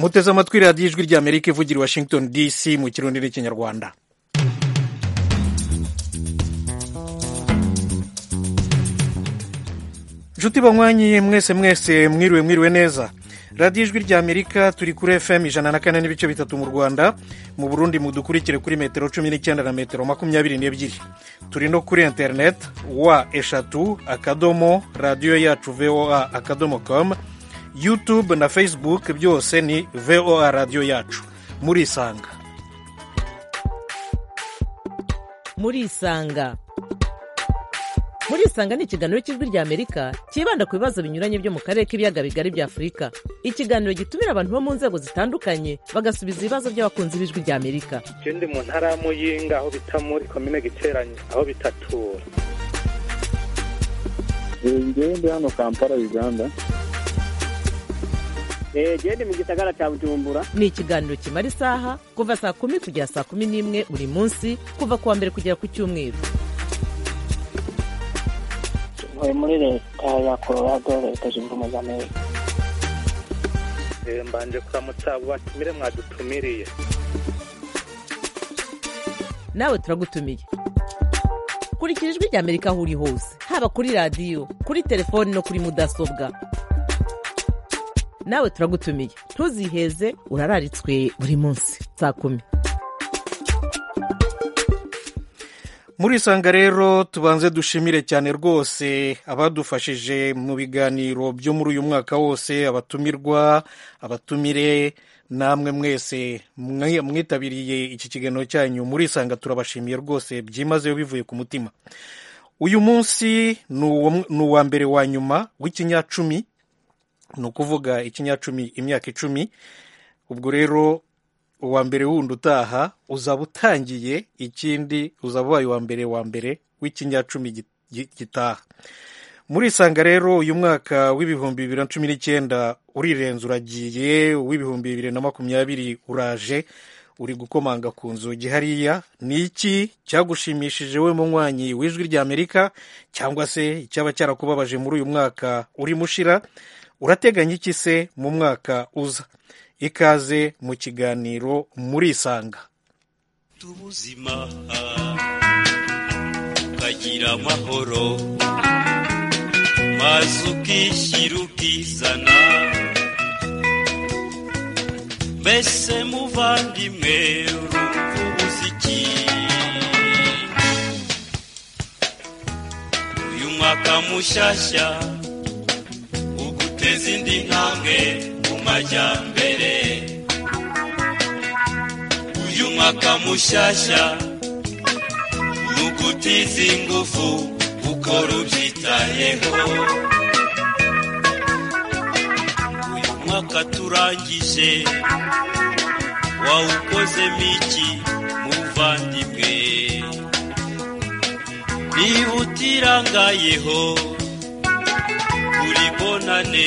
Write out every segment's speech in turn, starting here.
muteze amatwi radiyo ijwi rya amerika ivugira i washington dc mu kirundi n'ikinyarwanda inshuti banywanyi mwese mwese mwiriwe mwiriwe neza radiyo ijwi rya amerika turi kuri fm ijana na kane n'ibice bitatu mu rwanda mu burundi mudukurikire kuri metero cumi n'icyenda na metero makumyabiri n'ebyiri turi no kuri interineti wa eshatu akadomo radiyo yacu voa akadomo komu yutube na facebook byose ni voa radiyo yacu murisanga murisanga murisanga ni ikiganiro cy'ijwi rya amerika cyibanda ku bibazo binyuranye byo mu karere k'ibiyaga bigari bya afurika ikiganiro gitumira abantu bo mu nzego zitandukanye bagasubiza ibibazo by'abakunzi b'ijwi rya amerika ndi mu ntara ya muyinga aho bita muri komine giteranye aho bitatura ngewe ndi hano kampala uganda genda mu gisagara cya bujumbura ni ikiganiro kimara isaha kuva saa kumi kugera saa kumi n'imwe buri munsi kuva ku wa mbere kugera ku cyumweru ntuye muri leta ya colorado leta zunze ubumwe za amerika mbanje kuramutsa abo batumire mwadutumiriye nawe turagutumiye kurikira ijwi rya amerika aho uri hose haba kuri radiyo kuri telefoni no kuri mudasobwa nawe turagutumiye ntuziheze urararitswe buri munsi saa kumi murisanga rero tubanze dushimire cyane rwose abadufashije mu biganiro byo muri uyu mwaka wose abatumirwa abatumire namwe mwese mwitabiriye iki kiganiro cyanyu murisanga turabashimiye rwose byimazeyo bivuye ku mutima uyu munsi ni uwa mbere wa nyuma w'ikinyacumi ni ukuvuga ikinyacumi imyaka icumi ubwo rero uwa mbere wundi utaha uzaba utangiye ikindi uzaba ubaye uwa mbere wa mbere w'ikinyacumi gitaha murisanga rero uyu mwaka w'ibihumbi bibiri na cumi n'icyenda urirenze uragiye uw'ibihumbi bibiri na makumyabiri uraje uri gukomanga ku nzugi hariya ni iki cyagushimishije we munywanyi w'ijwi rya amerika cyangwa se icyaba cyarakubabaje muri uyu mwaka urimo ushira urateganya iki se mu mwaka uza ikaze mu kiganiro murisanga tubuzima ukagira amahoro maze ukishyira ukizana mbese muvandimwe urumva ubuze iki uyu mwaka mushyashya uguteza indi ntambwe mu majyambere uyu mwaka mushyashya ni ugutiza ingufu ukora ubyitayeho uyu mwaka turangije wawukozemo iki muvandimwe niba utirangayeho uri bonane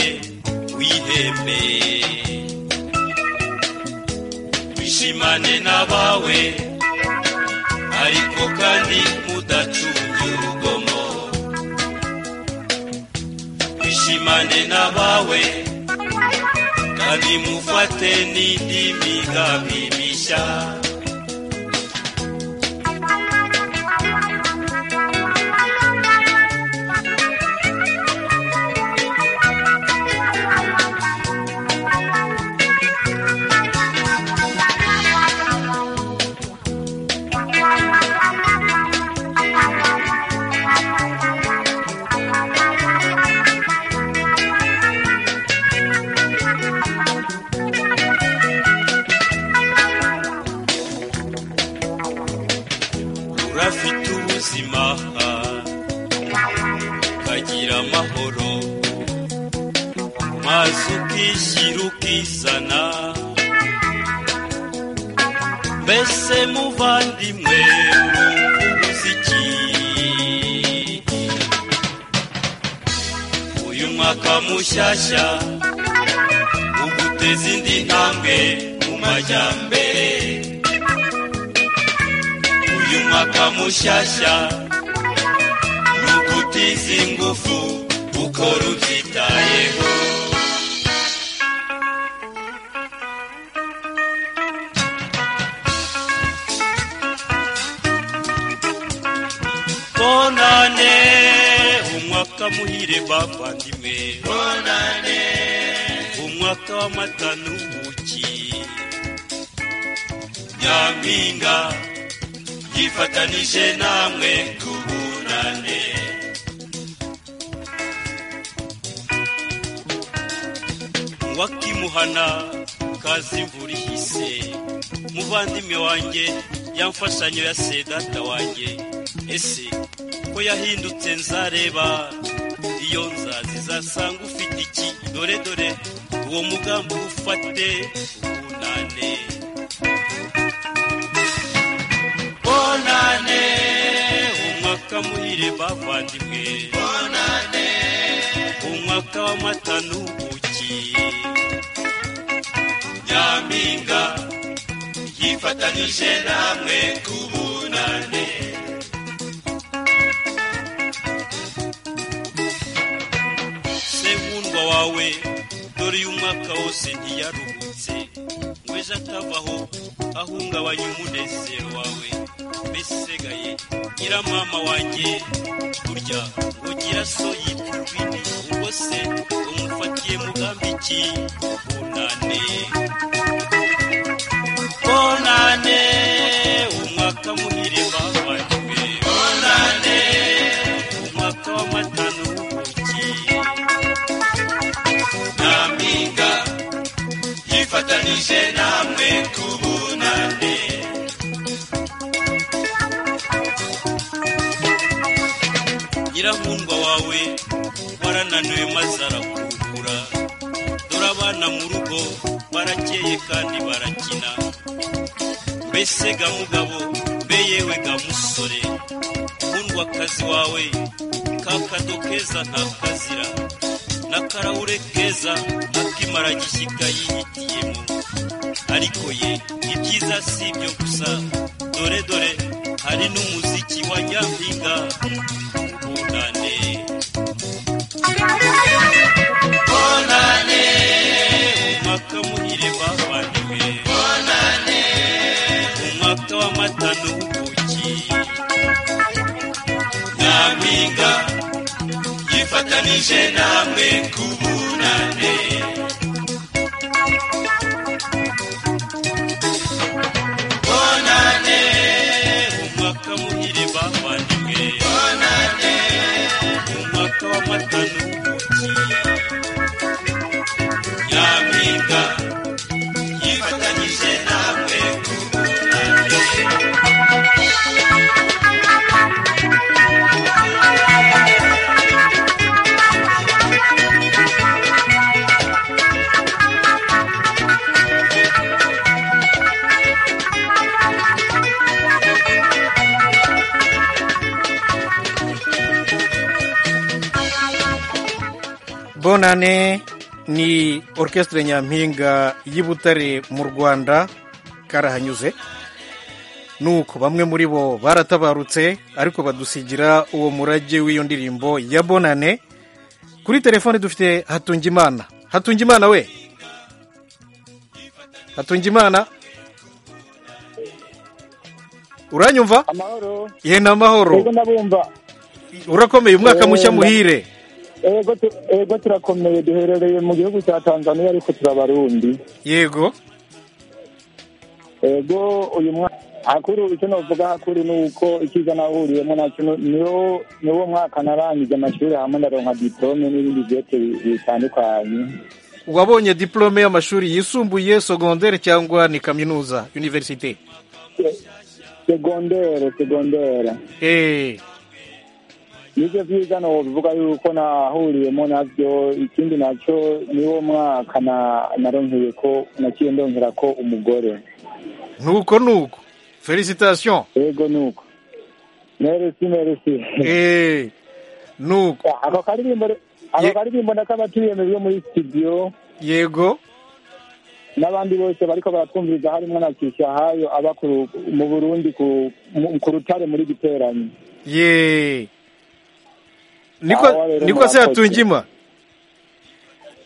wiheme wishimane n'abawe ariko kandi mudacunge urugomo wishimane n'abawe kandi mufate n'indi migambi mishya urafite ubuzima ukagira amahoro maze ukishyira ukizana mbese muvandimwe urumva ubuze iki uyu mwaka mushyashya uguteza indi ntambwe mu majyambere uyu mwaka mushyashya ni ugutiza ingufu ukora ubyitayeho mwaka muhire bavandimwe bonane umwaka w'amata n'ubuki nyampinga yifatanije namwe tubunane wakimuhana kazi buri hise muvandimwe wanjye yamfashanyo ya sedata wanjye ese ko yahindutse nzareba iyo nzazi zasanga ufite iki dore dore uwo mugambi ufate ubunane bonane umwaka muhire bavandimwe bonane umwaka w'amata n'ubuki nyampinga yifatanije namwe ku bunane senkundwa wawe dore uyu mwaka wose ntiyaruhutse ngo ejo atavaho ahungabanya umunezero wawe mbesigaye ngira mama wanjye burya ugira so yitwa urwini ubwo se umufatiye mugambi iki bunane bonane umwaka muhire bavanywe bonane umwaka w'amata n'ubuki nyampinga yifatanije namwe ku bunane nyirankundwa wawe warananiwe maze arakurukura dore abana mu rugo barakeye kandi barakina mbese ga mugabo mbe yewe ga musore nkundwa akazi wawe kakado keza ntakazira n'akarahure keza akimara gishyika yihitiyemo ariko ye ibyiza si ibyo gusa dore dore hari n'umuziki wa nyampinga ubunane bonane umwaka muhire bavaniwe bonane umwaka w'amata n'ubuki nyampinga yifatanije namwe ku bunane bonane umwaka muhire bavandimwe bonane umwaka w'amata n'ubuki nyampinga yifatanije namwe ku bunane bonane ni orchestre nyampinga y'i butare mu rwanda karahanyuze nuko bamwe muri bo baratabarutse ariko badusigira uwo murage w'iyo ndirimbo ya bonane kuri telefone dufite hatungimana hatungimana we hatungimana uranyumva amahoro ye ni amahoro yego ndabumva urakomeye umwaka mushya muhire Ego tu- ego turakomeye duherereye mu gihugu cya tanzania ariko turabarundi yego ego uyu mwaka hakuru icyo navuga hakuru ni uko icyiza nahuriyemo nacyo ni- niwo niwo mwaka narangije amashuri hamwe ndaronka diplome n'ibindi byose bi- bitandukanye wabonye diplome y'amashuri yisumbuye sogondere cyangwa ni kaminuza universite Se- segondere segondere Eh, nibyo byiza nobivuga yuko nahuriyemo nabyo ikindi nacyo niwo mwaka na- naronkeye ko naciye ndongera ko umugore nuko nuko felicitation yego nuko meresi meresi Eh, nuko ako karirimbo ako Ye- karirimbo ndakabatuyemeje yo muri studio yego n'abandi bose bariko baratwumviriza harimo na kishahayo aba ku ru- mu burundi ku mu- ku rutare muri giteranyi ye Aho niko rero niko se murakoze. yatungima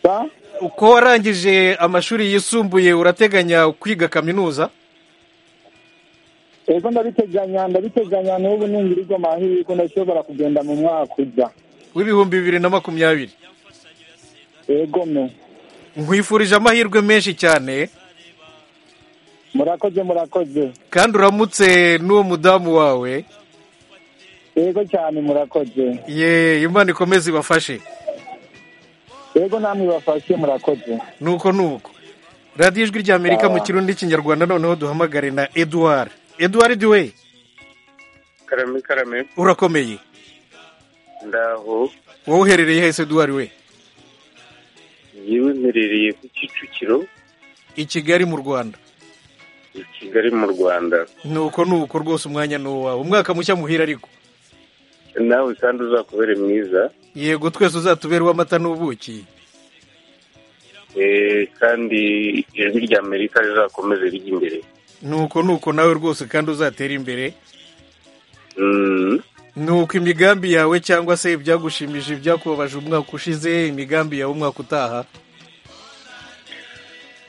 Ba? uko warangije amashuri yisumbuye urateganya kwiga kaminuza ego ndabiteganya ndabiteganya n'ubu ningirirwa amahirwe ndashobora kugenda mu mwaka uza w'ibihumbi bibiri na makumyabiri yego me nkwifurije amahirwe menshi cyane murakoze murakoze kandi uramutse n'uwo mudamu wawe yego cyane murakoze ye imana ikomeze ibafashe yego namwe bafashe murakoze nuko nuko radiyo ijwi ry'amerika mu kirundi n'ikinyarwanda noneho duhamagare na eduard eduard we karame karame urakomeye ndaho wowe uherereye hese eduard we yewe mperereye ku kicukiro i kigali mu rwanda i kigali mu rwanda nuko nuko rwose umwanya ni uwawe umwaka mushya muhira ariko nawe kandi uzakubere mwiza yego twese uzatubere uw'amata n'ubuki Eh, kandi ijwi rya amerika rizakomeze rijya imbere nuko nuko nawe rwose kandi uzatera imbere Mm, nuko imigambi yawe cyangwa se ibyagushimije ibyakubabaje umwaka ushize imigambi yawe umwaka utaha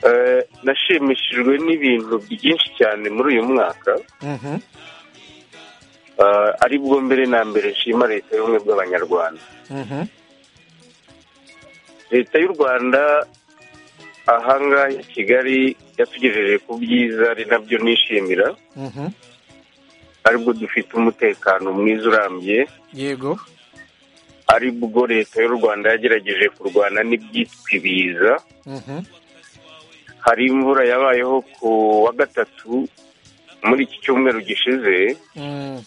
eh, nashimishijwe n'ibintu byinshi cyane muri uyu mwaka Mhm. Ah, ari bwo mbere na mbere nshima leta y'ubumwe bw'abanyarwanda Mhm. leta y'u rwanda ahangaha i kigali yatugejeje ku byiza ari nabyo nishimira Mhm. aribwo dufite umutekano mwiza urambye yego aribwo leta y'u rwanda yagerageje kurwana n'ibyitwa ibiza Mhm. hari imvura yabayeho ku wa gatatu muri iki cyumweru gishize Mm.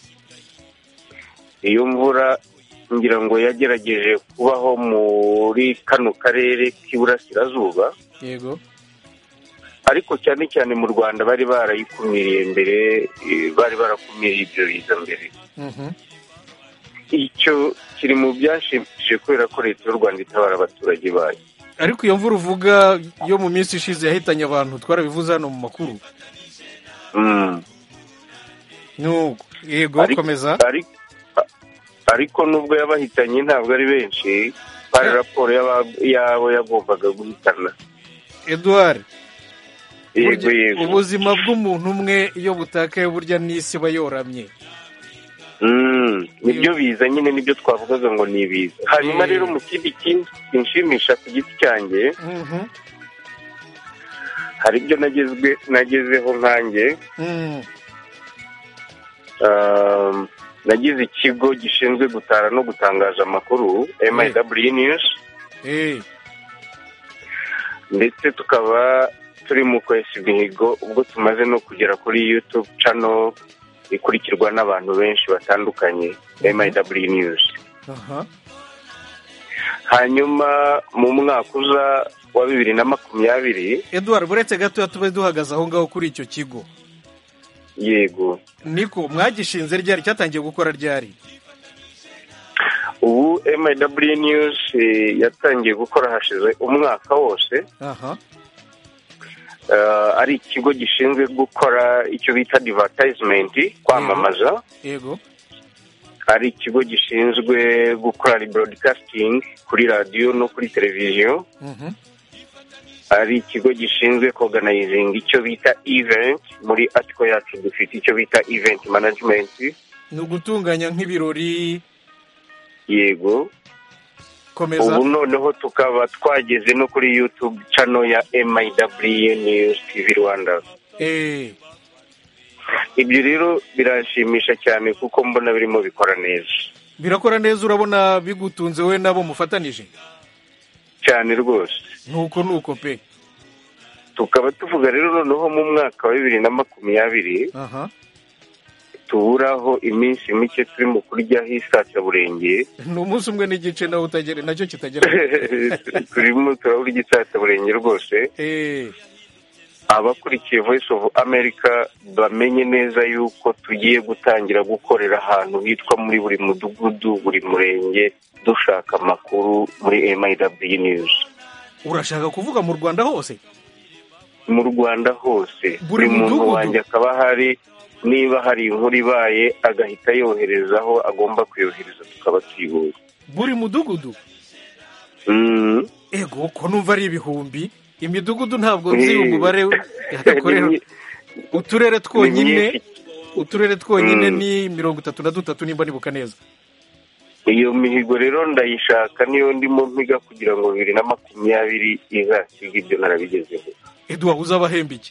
iyo mvura ngira ngo yagerageje kubaho muri kano karere k'iburasirazuba yego ariko cyane cyane mu rwanda bari barayikumiriye mbere eh, bari barakumiriye ibyo biza mbere Mhm. icyo kiri mu byashimishije kubera ko leta y'u rwanda itabara abaturage bayo ariko iyo mvura uvuga yo mu minsi ishize yahitanye abantu twarabivuze hano mu makuru Mm. nuko yego Ariko- komeza ariko ariko nubwo yabahitanye ntabwo ari benshi hari raporo y'aba- y'abo yagombaga guhitana eduard yego burya yego ubuzima bw'umuntu umwe iyo butakaye burya n'isi iba yoramye Mm, nibyo biza nyine nibyo twavugaga ngo ni ibiza hanyuma Mm. rero mu kindi kintu kinshimisha ku giti cyanjye Mhm. hari ibyo nagezwe nagezeho nkanjye Mm. Um, nagize ikigo gishinzwe gutara no gutangaza amakuru MIW News Eh. ndetse tukaba turi mu kwesa imihigo ubwo tumaze no kugera kuri YouTube channel ikurikirwa n'abantu benshi batandukanye MIW News aha hanyuma mu mwaka uza wa bibiri na makumyabiri eduard buretse gatoya tube duhagaze aho ngaho kuri icyo kigo yego niko mwagishinze ryari cyatangiye gukora ryari ubu MIW News eh, yatangiye gukora hashize umwaka wose aha eh, ari ikigo gishinzwe gukora icyo bita advertisement kwamamaza yego ari ikigo gishinzwe gukora rebroadcasting kuri radiyo no kuri televiziyo Mhm. ari ikigo gishinzwe organizing icyo bita event muri atiko yacu dufite icyo bita event management ni ugutunganya nk'ibirori yego komeza ubu noneho tukaba twageze no kuri youtube channel ya MIW News TV Rwanda Eh, ibyo rero biranshimisha cyane kuko mbona birimo bikora neza birakora neza urabona bigutunze we nabo mufatanije cyane rwose nuko nuko pe tukaba tuvuga rero noneho mu mwaka wa bibiri na makumyabiri aha tuburaho iminsi mike turimo kuryaho isasaburenge ni umunsi umwe n'igice nawe utagera nacyo kitagera turimo turabura igisasaburenge rwose Eh, abakurikiye voice of america bamenye neza yuko tugiye gutangira gukorera ahantu hitwa muri buri mudugudu buri murenge dushaka amakuru muri miw news urashaka kuvuga mu rwanda hose mu rwanda hose Buri buri muntu mudugudu? wanjye akaba ahari niba hari inkuru ibaye agahita yohereza aho agomba kuyohereza tukaba tuyibonye buri mudugudu Mm. ego ko numva ari ibihumbi imidugudu ntabwo nzi umubare yagakorera Ni- uturere ni twonyine myinshi. uturere twonyine Mm. ni mirongo itatu na dutatu nimba nibuka neza iyo mihigo rero ndayishaka niyo ndimo mpiga kugira ngo bibiri na makumyabiri izasiga ibyo narabigezeho eduwa uzabahemba iki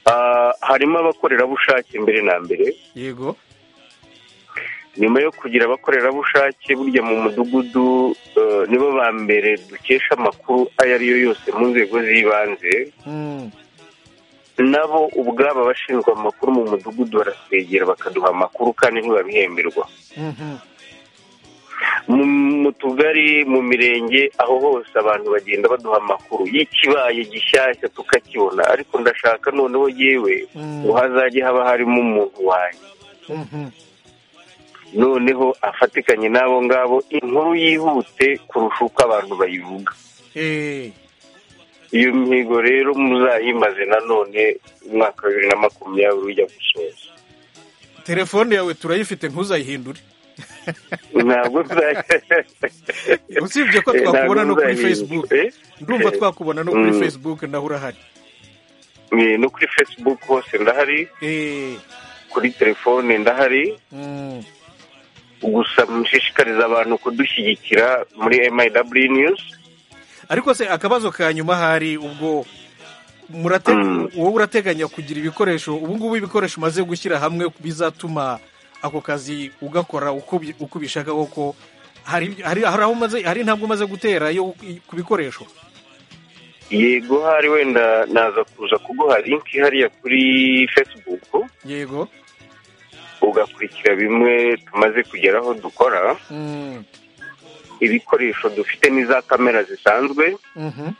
Ah, harimo abakorerabushake mbere na mbere yego nyuma yo kugira abakorerabushake burya mu mudugudu eh, nibo ba mbere dukesha amakuru ayo ariyo yose mu nzego z'ibanze Mm, nabo ubwabo abashinzwe amakuru mu mudugudu barasegera bakaduha amakuru kandi ntibabihemberwa mhm, mu mu tugari mu mirenge aho hose abantu bagenda baduha amakuru y'ikibaye gishyashya tukakibona ariko ndashaka noneho yewe Mm. ngo hazajye haba harimo umuntu wanjye mhm. noneho afatikanye n'abo ngabo inkuru yihute kurusha uko abantu bayivuga Eh, iyo mihigo rero muzayimaze nanone umwaka wa bibiri na makumyabiri ujya gusoza telefone yawe turayifite ntuzayihindure ntabwo tuzajya usibye ko Eh, ntabwo twakubona no kuri muzahindura. facebook Eh? ndumva Eh. twakubona no kuri Mm. facebook naho urahari Eh, no kuri facebook hose ndahari Eh, kuri telefone ndahari mm, gusa mushishikariza abantu kudushyigikira muri miw news ariko se akabazo ka nyuma hari ubwo murate Mm. wowe urateganya kugira ibikoresho ubu ngubu ibikoresho umaze gushyira hamwe bizatuma ako kazi ugakora uko bi- uko ubishaka koko hari ibyo- hari hari aho umaze hari intambwe umaze gutera yo ku bikoresho yego hari wenda naza kuza kuguha link hariya kuri facebook yego ugakurikira bimwe tumaze kugeraho dukora mm, ibikoresho dufite ni za kamera zisanzwe mhm,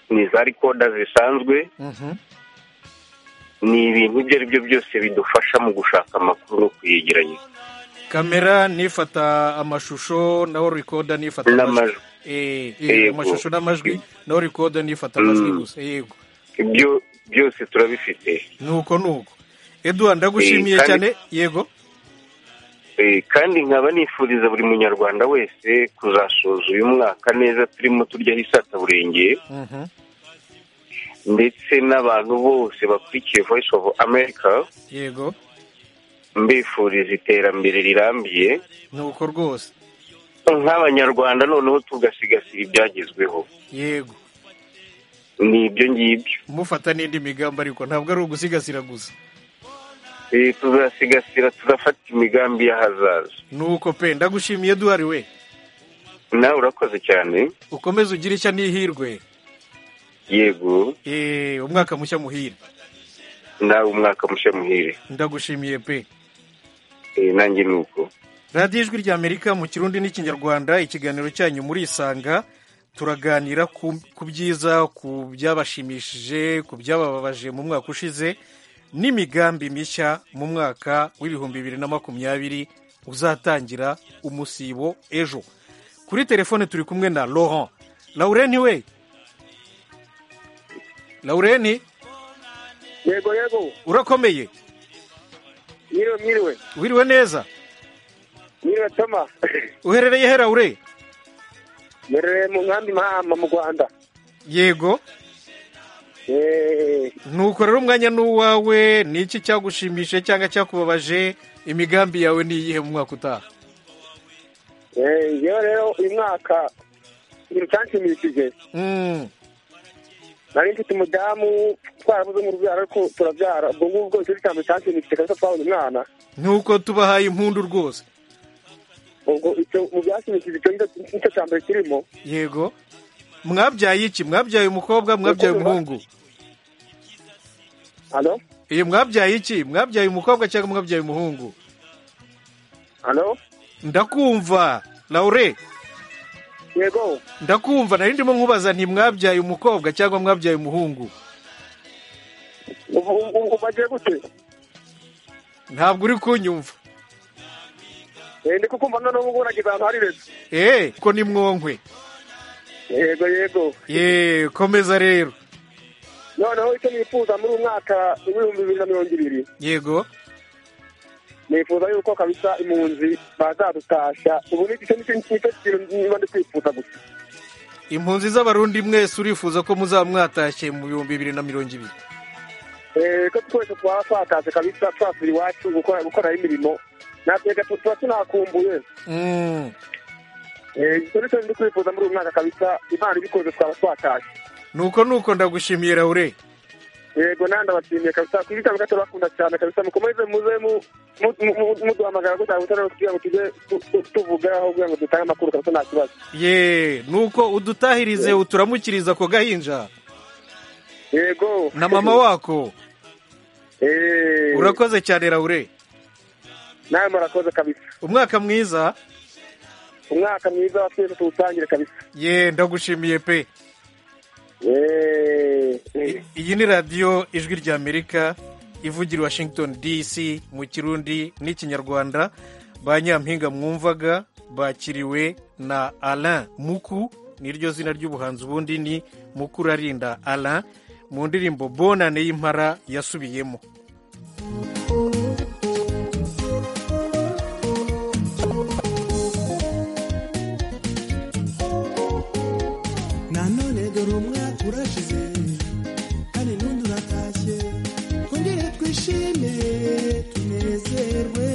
ni za rikoda zisanzwe mhm. ni ibintu ibyo ari byo byose bidufasha mu gushaka amakuru no kuyegeranya kamera nifata amashusho naho rikoda nifata amajwi n'amajwi Eh, eh, Yego. amashusho n'amajwi naho rikoda nifata amajwi Mm. gusa yego ibyo byose turabifite nuko nuko eduwa ndagushimiye Eh, kandi- cyane yego Eh, kandi nkaba nifuriza buri munyarwanda wese kuzasoza uyu mwaka neza turimo turyaho isataburenge Mhm. ndetse n'abantu bose bakurikiye voice of america yego mbifuriza iterambere rirambye nuko rwose nk'abanyarwanda noneho tugasigasira ibyagezweho yego ni ibyo ngibyo mufata n'indi migambi ariko ntabwo ari ugusigasira gusa Eh, tuzasigasira tuzafata imigambi y'ahazaza nuko pe ndagushimiye duhari we nawe urakoze cyane ukomeze ugire ishya n'ihirwe yego Eh, umwaka mushya muhire nawe umwaka mushya muhire ndagushimiye pe Eh, nanjye ni uko radiyo ijwi ry'amerika mu kirundi n'ikinyarwanda ikiganiro cyanyu muri isanga turaganira ku ku byiza ku byabashimishije ku byabababaje mu mwaka ushize n'imigambi mishya mu mwaka w'ibihumbi bibiri na makumyabiri uzatangira umusibo ejo kuri telefone turi kumwe na laurent laurent we laurent yego yego urakomeye mwiriwe mwiriwe wiriwe neza mwiriwe toma uherereye he laure mbereye mu nkambi mahama mu rwanda yego Eh, nuko rero umwanya ni uwawe ni iki cyagushimishije cyangwa cyakubabaje imigambi yawe ni iyihe mu mwaka utaha eh, yewe rero uyu mwaka ibintu cyanshimishije Mm, nari mfite umudamu twarabuze mu rubyaro ariko turabyara ubwo ngubwo nicyo gitambo cyanshimishije kandi twabonye umwana nuko tubahaye impundu rwose ubwo icyo mu byashimishije icyo nicyo- nicyo cya mbere kirimo yego mwabyaye iki mwabyaye umukobwa mwabyaye umuhungu hano iyo mwabyaye iki mwabyaye umukobwa cyangwa mwabyaye umuhungu hano ndakumva laure yego ndakumva nari ndimo nkubaza nti mwabyaye umukobwa cyangwa mwabyaye umuhungu ubu ubu- ubu bagiye gute ntabwo uri kunyumva Eh, ndi kukumva noneho ubu nageze ahantu hari rezo eee ko ni mwonkwe yego yego yeee komeza rero noneho icyo nifuza muri uyu mwaka w'ibihumbi bibiri na mirongo ibiri yego nifuza yuko kabisa impunzi bazadutasha ubu ni icyo nicyo nicyo kintu niba ndi kwifuza gusa impunzi z'abarundi mwese urifuza ko muzaba mwatashye mu bihumbi bibiri na mirongo ibiri Eh, ko twese twaba twatashe kabisa twasubira iwacu gukora gukoreraho imirimo natwebwe tuba tunakumbuye Mm. ibyo ni cyo ndi kwifuza muri uyu mwaka kabisa imana ibikoze twaba twatashye nuko nuko ndagushimiye raure yego nawe ndabashimiye kabisa ku ibitambo gato bakunda cyane kabisa mukomeze muze mu- mu- mu- muduhamagara gutanga ubutabera kugira ngo tujye tu- tu- tuvugaho kugira ngo dutange amakuru kabisa nta kibazo ye nuko udutahirize uturamukiriza ako gahinja yego na mama wako Eh, urakoze cyane raure nawe murakoze kabisa umwaka mwiza umwaka mwiza wa twese tuwutangire kabisa ye ndagushimiye pe Eh, eh, iyi ni radiyo ijwi ry'amerika ivugira i washington dc mu kirundi n'ikinyarwanda ba nyampinga mwumvaga bakiriwe na alain muku niryo zina ry'ubuhanzi ubundi ni mukurarinda alain mu ndirimbo bonane y'impara yasubiyemo nanone dore umwaka urashize kandi n'undi uratashye twongere twishime tunezerwe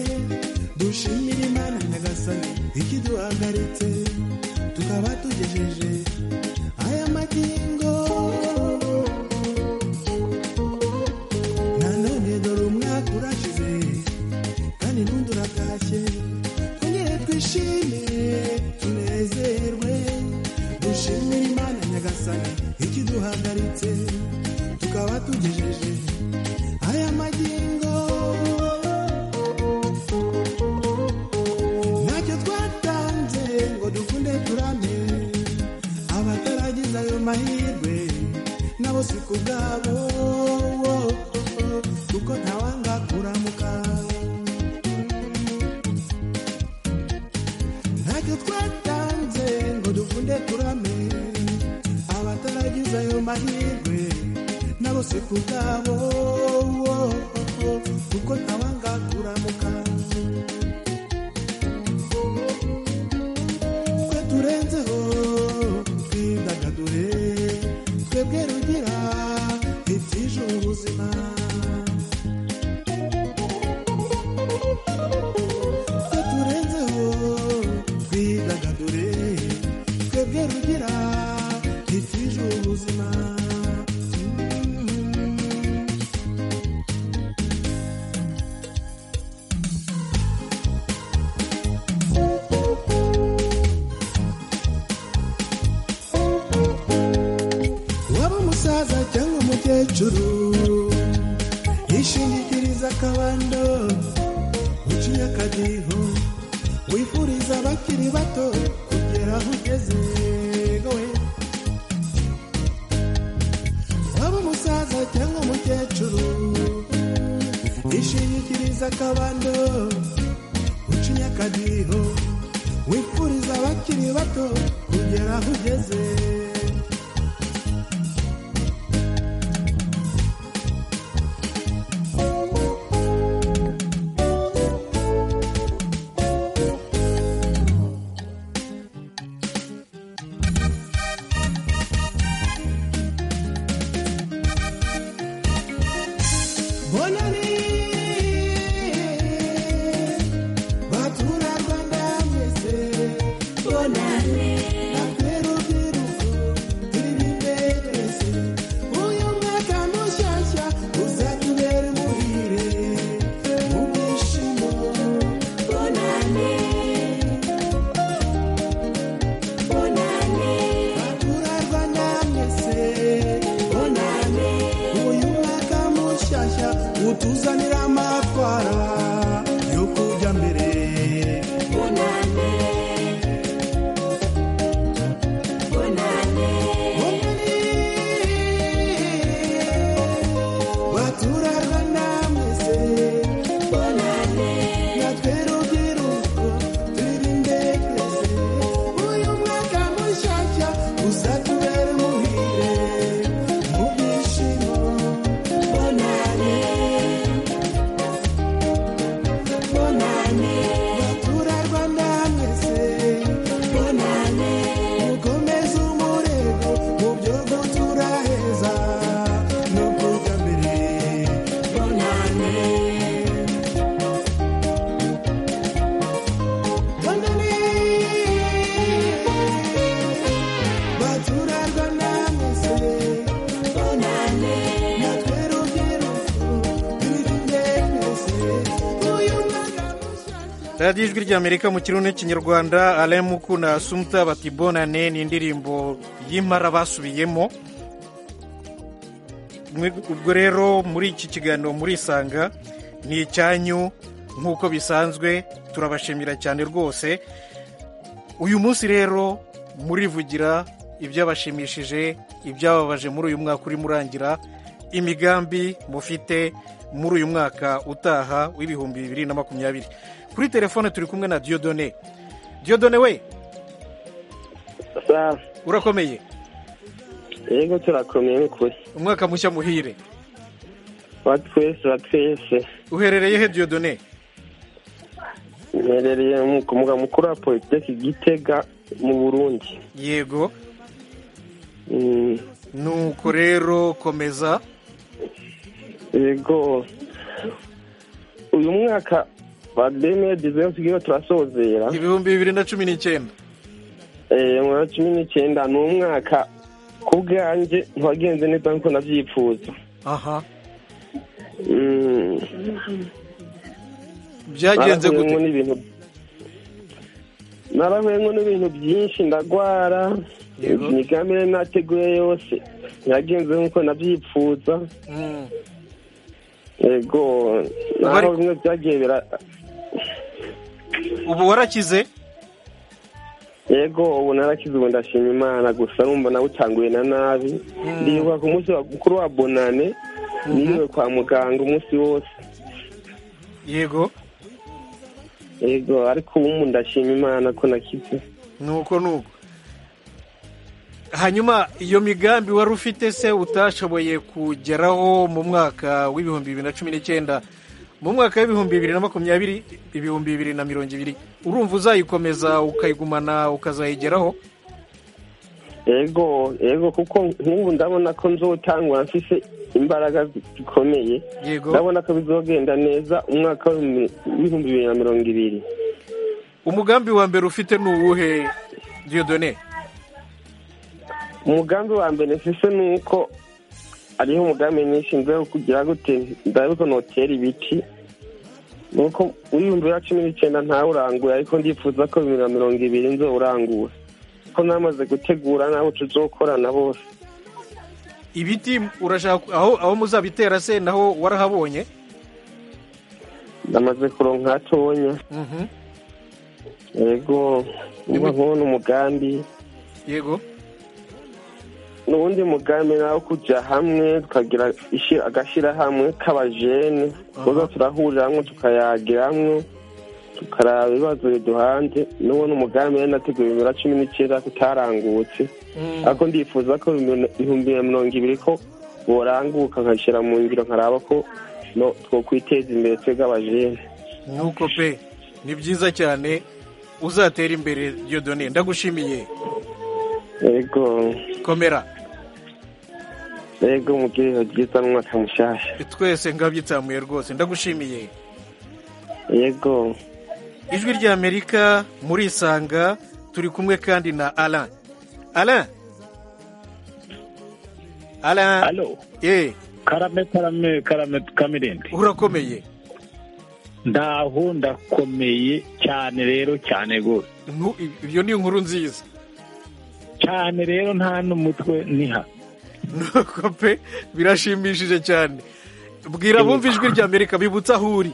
dushimire imana nyagasani ikiduhagaritse tukaba tugejeje aya magingo nanone dore umwaka urashize kandi n'undi uratashye twongere twishime tunezerwe dushimire imana nyagasani ikiduhagaritse tukaba tugejeje aya magingo ntacyo twatanze ngo dukunde turame abataragize ayo mahirwe nabo si ku bwabo kuko ntawanga kuramuka ntacyo twatanze ngo dukunde turame abataragize ayo mahirwe nabo si ku bwabo kuko ntawanga kuramuka twe turenzeho twidagadure twebwe rugira ibyije ubuzima twe turenzeho twidagadure twebwe rugira ibyije ubuzima waba umusaza cyangwa umukecuru yishingikiriza akabando uciye akadiho wifuriza abakiri bato kugera aho ugeze wowe waba umusaza cyangwa umukecuru yishingikiriza akabando uciye akadiho wifuriza abakiri bato kugera aho ugeze Bonani, batura Rwanda mwese. Bonani, bakwera urubyiruko turi bese. Uyu mwaka mushyashya uzatubera umuhire mu byishimo. Bonani, bonani, batura Rwanda mwese. Bonani, uyu mwaka mushyashya utuzanira amatwara yo kujya mbere bonane bonane batura Rwanda mwese bonane natwe rubyiruko twirinde twese uyu mwaka mushyashya uzatubera umuhire mu byishimo bonane radiyo ijwi ry'amerika mu kirundi n'ikinyarwanda aremuku na sumuta batibonane ni indirimbo y'impara basubiyemo ubwo rero muri iki kiganiro murisanga ni icyanyu nk'uko bisanzwe turabashimira cyane rwose uyu munsi rero murivugira ibyabashimishije ibyababaje muri uyu mwaka urimo urangira imigambi mufite muri uyu mwaka utaha w'ibihumbi bibiri na makumyabiri kuri telefone turi kumwe na diyodone diyodone we urakomeye yego turakomeye n'ukuri umwaka mushya muhire wa twese wa twese uherereye he diyodone mperereye ku muganga mukuru wa politiki gitega mu burundi yego nuko rero komeza yego uyu mwaka ba demeye diziyo tugiye turasozera ibihumbi bibiri na cumi n'icyenda eee na cumi n'icyenda ni umwaka ku bwanjye ntiwagenze neza nk'uko nabyifuza aha byagenze gute narahuyemo n'ibintu byinshi ndagwara imigambi yari nateguye yose ntiyagenze nk'uko nabyifuza yego naho bimwe byagiye bira ubu warakize yego ubu narakize ubu ndashima imana gusa numva nawe utanguye na nabi ndibuka ku munsi mukuru wa bonane niriwe kwa muganga umunsi wose yego yego ariko ubu ndashima imana ko nakize nuko nuko hanyuma iyo migambi wari ufite se utashoboye kugeraho mu mwaka w'ibihumbi bibiri na cumi n'icyenda mu mwaka w'ibihumbi bibiri na makumyabiri ibihumbi bibiri na mirongo ibiri urumva uzayikomeza ukayigumana ukazayigeraho yego yego kuko nk'ubu ndabona ko nzotangwa mfise imbaraga zikomeye ndabona ko bizogenda neza umwaka w'ibihumbi bibiri na mirongo ibiri umugambi wa mbere ufite ni uwuhe diyodone umugambi wa mbere mfise ni uko hariho umugambi nishinzwe wo kugira gute ndabibuka notera ibiti nuko w'ibihumbi bibiri na cumi n'icyenda ntawe uranguye ariko ndifuza ko bibiri na mirongo ibiri nzo urangura ko namaze gutegura n'abo tuzokorana bose ibiti urashaka aho aho muzabitera se naho warahabonye ndamaze kuronka hatonya yego niba nkubona umugambi yego n'ubundi mugambi nawe kujya hamwe tukagira agashyirahamwe k'abajene tuza turahurira hamwe tukayagira hamwe tukaraba ibibazo biduhanze n'ubu ni umugambi yari nateguye bibiri na cumi n'icyenda tutarangutse ariko ndifuza ko ibihumbi na mirongo ibiri ko boranguka nkashyira mu ngiro nkaraba ko twakwiteza imbere twebwe abajene nuko pe ni byiza cyane uzatera imbere diyodone ndagushimiye yego komera yego mubwiho byiza n'umwaka mushyashya twese ngabyitamuye rwose ndagushimiye yego ijwi ry'amerika murisanga turi kumwe kandi na alan alan alan alo karame karame karame kamirindi urakomeye ndaho ndakomeye cyane rero cyane rwose ibyo ni inkuru nziza cyane rero nta n'umutwe niha nuko pe birashimishije cyane bwira bumva ijwi ry'amerika bibutse aho uri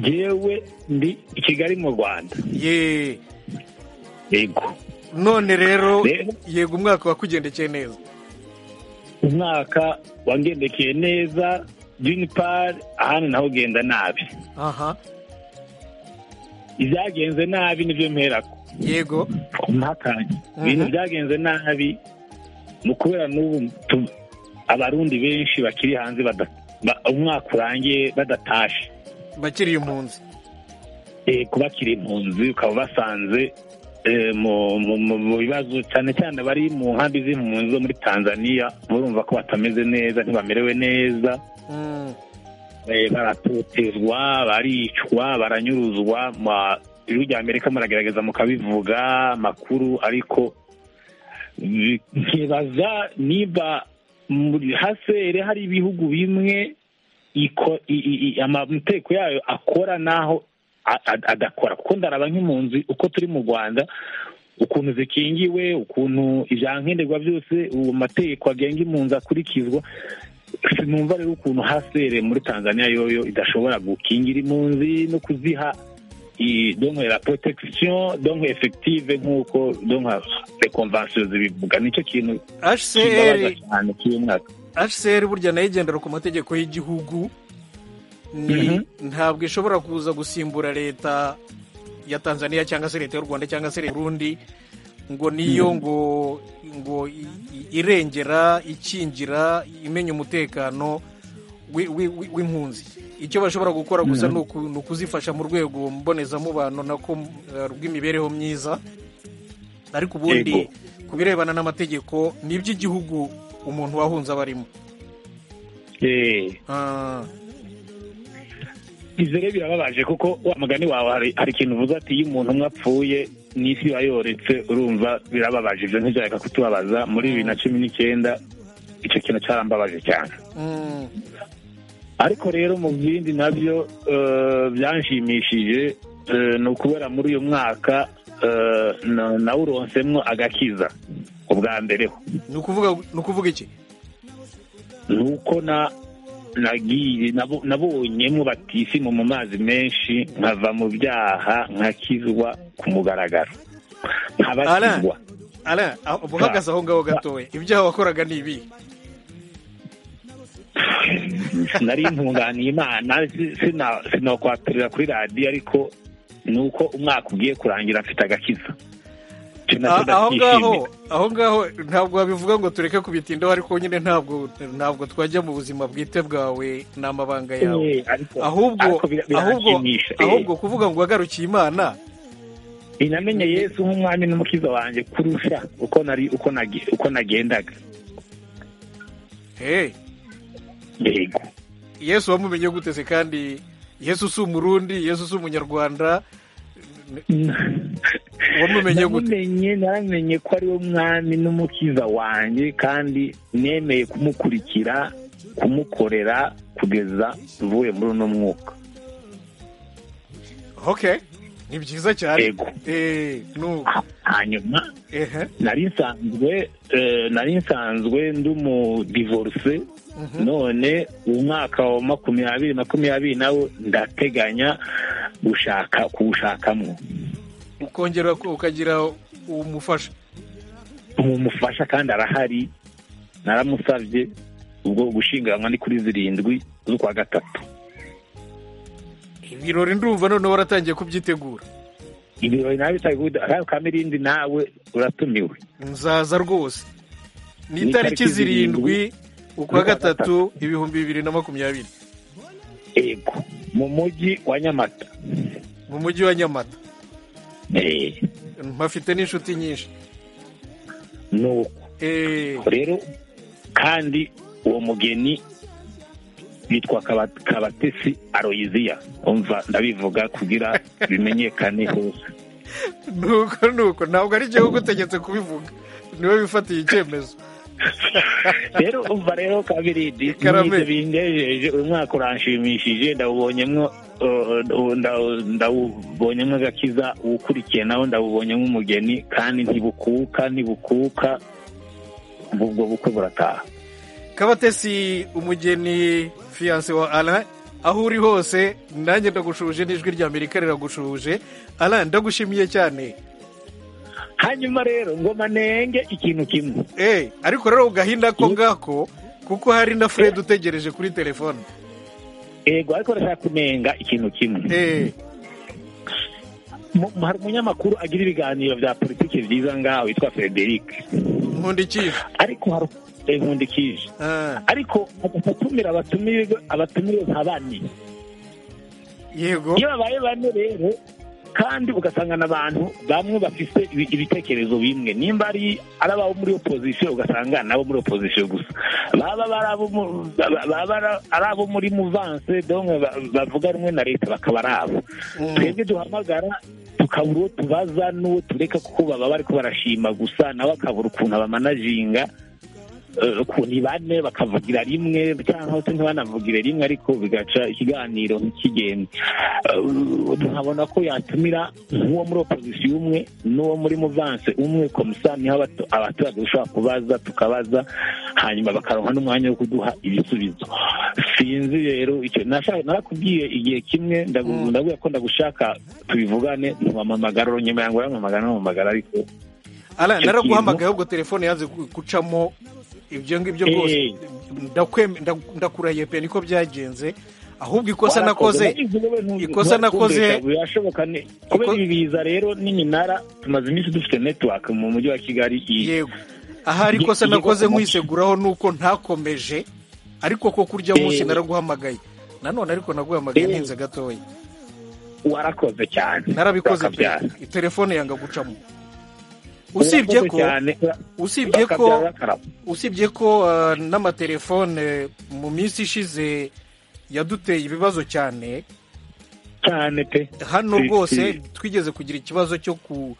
yewe ndi i kigali mu rwanda yeee yego none rero yego umwaka wakugendekeye neza umwaka wagendekeye neza junipari ahandi naho ugenda nabi aha ibyagenze nabi nibyo mperako yego ntakanye ibintu byagenze nabi ni ukubera n'ubu abarundi benshi bakiri hanze umwaka urangiye badatashe bakiri impunzi yego bakiri impunzi ukaba basanze mu bibazo cyane cyane bari mu nkambi z'impunzi zo muri tanzania barumva ko batameze neza ntibamerewe neza baratotezwa baricwa baranyuruzwa ijwi rya amerika muragerageza mukabivuga amakuru ariko nkibaza niba hasere hari ibihugu bimwe amateko yayo akora n'aho adakora kuko ndaraba nk'impunzi uko turi mu rwanda ukuntu zikingiwe ukuntu ibyankenerwa byose uwo mategeko agenga impunzi akurikizwa sinumva rero ukuntu hasere muri tanzania yoyo idashobora gukingira impunzi no kuziha donke la protection donke effective nk'uko donke les conventions zibivuga nicyo kintu hcr kimbabaza cyane cy'uyu mwaka hcr burya nayo igendera ku mategeko y'igihugu ni ntabwo ishobora kuza gusimbura leta ya tanzania cyangwa se leta y'u rwanda cyangwa se leta y'urundi ngo niyo ngo ngo i- i- irengera ikingira imenya umutekano wi- wi- wi- w'impunzi icyo bashobora gukora gusa Mhm. ni uku- ni ukuzifasha mu rwego mbonezamubano nako eh, rw'imibereho myiza ariko ubundi Yego. ku birebana n'amategeko ni iby'igihugu umuntu wahunze aba arimo Eh. Ah, ibyo rero birababaje kuko wa mugani wawe hari hari ikintu uvuze ati iyo umuntu umwe apfuye n'isi iba yoretse urumva birababaje ibyo ntibyareka kutubabaza muri bibiri na cumi n'icyenda icyo kintu cyarambabaje cyane mm, ariko rero mu bindi nabyo eh, byanshimishije eh, ni ukubera muri uyu mwaka eh, na- nawuronsemo agakiza ubwa mbere ho ni ukuvuga ni ukuvuga iki ni uko na nagiye nabo- nabonyemo batisimu mu mazi menshi nkava mu byaha nkakizwa ku mugaragaro nkabatizwa Alain, aho- uba uhagaze aho ngaho gatoya ibyaha wakoraga ni ibi nari ntunganiye imana si- sina- sinakwaturira kuri radiyo ariko ni uko umwaka ugiye kurangira mfite agakiza Icyo nacyo Ah, aho ngaho ndacyishimira. aho ngaho ntabwo wabivuga ngo tureke kubitindaho ariko nyine ntabwo ntabwo twajya mu buzima bwite bwawe ni amabanga yawe Eh, ariko- ahubwo ariko bira- ahubwo biranshimisha, eh. ahubwo kuvuga ngo wagarukiye imana inamenye yesu nk'umwami n'umukiza wanjye kurusha uko nari uko nage- uko nagendaga hey yego yesu wamumenye guteze kandi yesu si umurundi yesu si umunyarwanda wamumenye gute namenye naramenye ko ari we mwami n'umukiza wanjye kandi nemeye kumukurikira kumukorera kugeza mvuye muri uno mwuka okay ni byiza cyane Yego. eh nu hanyuma ehe nari nsanzwe eh, nari nsanzwe ndi umudivorce Mhm. none umwaka wa makumyabiri makumyabiri nawo ndateganya gushaka kuwushakamwo ukongera ukagira umufasha umufasha kandi arahari naramusabye ubwo gushyingiranwa ni kuri zirindwi z'ukwa gatatu ibirori ndumva noneho waratangiye kubyitegura ibirori nawe bitaguda nawe kamirindi nawe uratumiwe nzaza rwose ni Ni itariki itariki zirindwi zirindwi ukwa z'ukwa gatatu ibihumbi bibiri na makumyabiri yego mu mujyi wa nyamata mu mujyi wa nyamata Eh, mpafite n'inshuti nyinshi ni uko Eh, rero kandi uwo mugeni yitwa Kaba- kabatesi aroyiziya umva ndabivuga kugira bimenyekane hose nuko nuko ntabwo ari igihe ugutegetse kubivuga niwe wifatiye icyemezo rero umva rero kabirindi Karame. n'ibyo bindejeje uyu mwaka uranshimishije ndawubonyemo eh, eh, ndawu- ndawubonyemo agakiza uwukurikiye nawe ndawubonyemo umugeni kandi ntibukuka ntibukuka ubwo bukwe burataha kabatesi umugeni fiyanse wa alain aho uri hose nanjye ndagushuje n'ijwi rya amerika riragushuje alain ndagushimiye cyane hanyuma rero ngoma nenge ikintu kimwe Eh, ariko rero ugahindako ko ngako kuko hari na fred utegereje kuri telefone yego ariko ndashaka kunenga ikintu kimwe Eh, Mu- hari umunyamakuru agira ibiganiro bya politiki byiza ngaho witwa frederic nkundikije ariko hari eh, nkundikije Ah, ariko agahita atumira abatumirwa abatumiwe nka bane yego iyo babaye bane rero kandi ugasanga n'abantu bamwe bafite ibi- ibitekerezo bimwe nimba ari ari ababo muri opozisiyo ugasanga nabo muri opozisiyo gusa baba ari abo mu- baba- baba ari- ari abo muri muvanse donke ba- bavuga rumwe na leta bakaba ari abo Mm. twebwe duhamagara tukabura uwo tubaza n'uwo tureka kuko baba bari ko barashima gusa nawe akabura ukuntu abamanaginga ni bane bakavugira rimwe cyangwa se ntibanavugire rimwe ariko bigaca ikiganiro ntikigende tuhabona ko yatumira nk'uwo muri opozisiyo umwe n'uwo muri muvanse umwe komisa niho abatu- abaturage dushobora kubaza tukabaza hanyuma bakaronka n'umwanya wo kuduha ibisubizo sinzi rero icyo nashaka- narakubwiye igihe kimwe ndagu- ndabwira ko ndagushaka tubivugane ntiwampamagara uranyuma yango urampamagara ntiwampamagara ariko Alain, icyo naraguhamagaye kintu- ahubwo telefone yanze gu- gucamo ibyo ngibyo byose Eh. Ndakwem- nda- ndakurahiye pe niko byagenze ahubwo ikosa nakoze Warakoze, wowe ntu- ikosa nakoze nturakundeka, birashoboka ne kubera ibi biza rero n'iminara tumaze iminsi dufite netiwaka mu mujyi wa kigali yego ahari ikosa nakoze nkwiseguraho nuko ntakomeje ariko ko kurya munsi Eh. naraguhamagaye nanone ariko naguhamagaye Eh. ntinze gatoya warakoze cyane narabikoze pe Bakabyara. telefone yanga gucamo usibye Urakoze ko cyane. usibye ko Bakabyara akarabo. usibye ko uh, n'amatelefone mu minsi ishize yaduteye ibibazo cyane cyane pe hano Si- rwose si. twigeze kugira ikibazo cyo ku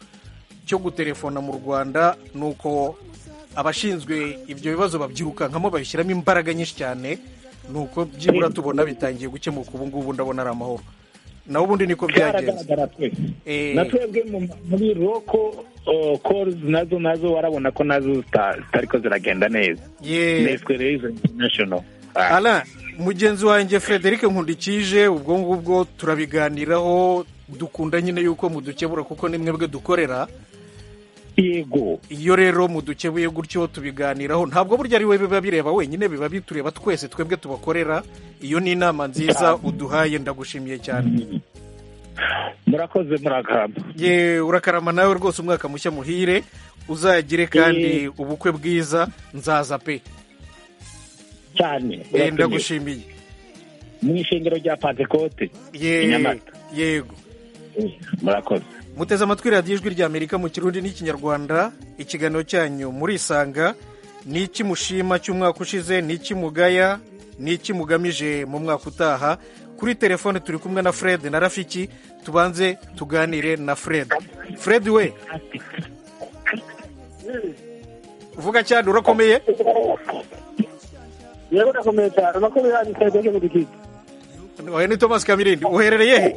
cyo gutelefona mu rwanda nuko abashinzwe ibyo bibazo babyirukankamo babishyiramo imbaraga nyinshi cyane nuko byibura tubona bitangiye gukemuka ubu ngubu ndabona ari amahoro naho ubundi niko byagenze Byaragaragara twese Eh. na twebwe mu- muri roko oh, calls nazo nazo warabona ko nazo zita- zitariko ziragenda neza Yeah. neswe rero izo international Ah. Alain mugenzi wanjye frederic nkundikije ubwo ngubwo turabiganiraho dukunda nyine yuko mudukebura kuko ni mwebwe dukorera yego iyo rero mudukebuye gutyo tubiganiraho ntabwo burya ari we biba bireba wenyine biba bitureba twese twebwe tubakorera iyo ni inama nziza uduhaye ndagushimiye cyane murakoze murakarama ye urakarama nawe rwose umwaka mushya muhire uzagire kandi ubukwe bwiza nzaza pe cyane Eh, ndagushimiye mu ishengero rya pantekote Ye- i nyamata yego murakoze muteze amatwi radiyo ijwi ry'amerika mu kirundi n'ikinyarwanda ikiganiro cyanyu murisanga ni iki mushima cy'umwaka ushize ni iki mugaya ni iki mugamije mu mwaka utaha kuri telefone turi kumwe na fred na rafiki tubanze tuganire na fred fred we uvuga cyane urakomeye yego ndakomeye cyane amakuru yanyu twebwe mu dukiki oya ni thomas kamirindi uherereye he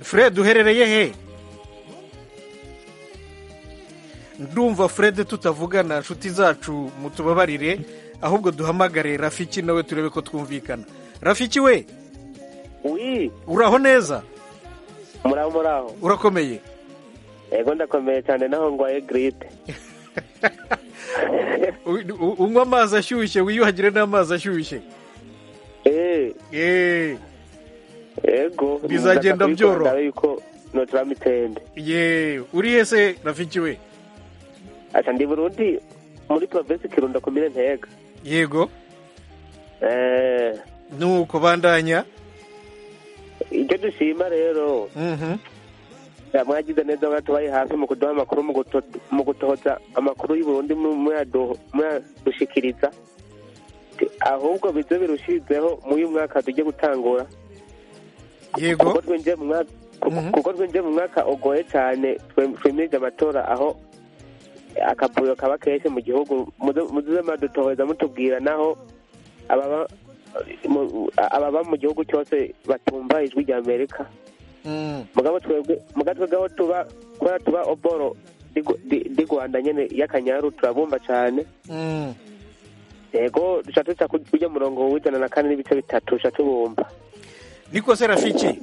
fred uherereye he ndumva fred tutavugana nshuti zacu mutubabarire ahubwo duhamagare rafiki nawe turebe ko twumvikana rafiki we wi uraho neza muraho muraho urakomeye yego ndakomeye cyane naho ngwaye giride U- u- unywa amazi ashyushye wiyuhagire n'amazi ashyushye Eh. yego Bizagenda ndashaka byoroha. kubikora yuko notura mitende ye uri he se rafiki we ata ndi burundi muri provinsi kirundo komine ntega yego Eh, nuko bandanya icyo dushima rero Mhm. mwagize neza mwatubaye hafi mu kuduha amakuru mu guto- mu gutohoza amakuru y'uburundi mu- muyadu- muyadushikiriza Ti- ahubwo bize birushizeho muri uyu mwaka tujye gutangura yego kuko twinjiye mu mwaka kuko twinjiye mu mwaka ugoye cyane twe- twimirije amatora aho akavuyo kaba kenshi mu gihugu Muze- muze madutoheza mutubwira naho ababa mu- ababa mu gihugu cyose batumva ijwi rya amerika Mm. mugabo twebwe muga twebwe aho tuba kubera tuba oboro di- di- di rwanda nyene y'akanyaru turabumva cyane Mm. yego duca tuca ku- kurya murongo w'ijana na kane n'ibice bitatu duca tubumva niko se rafiki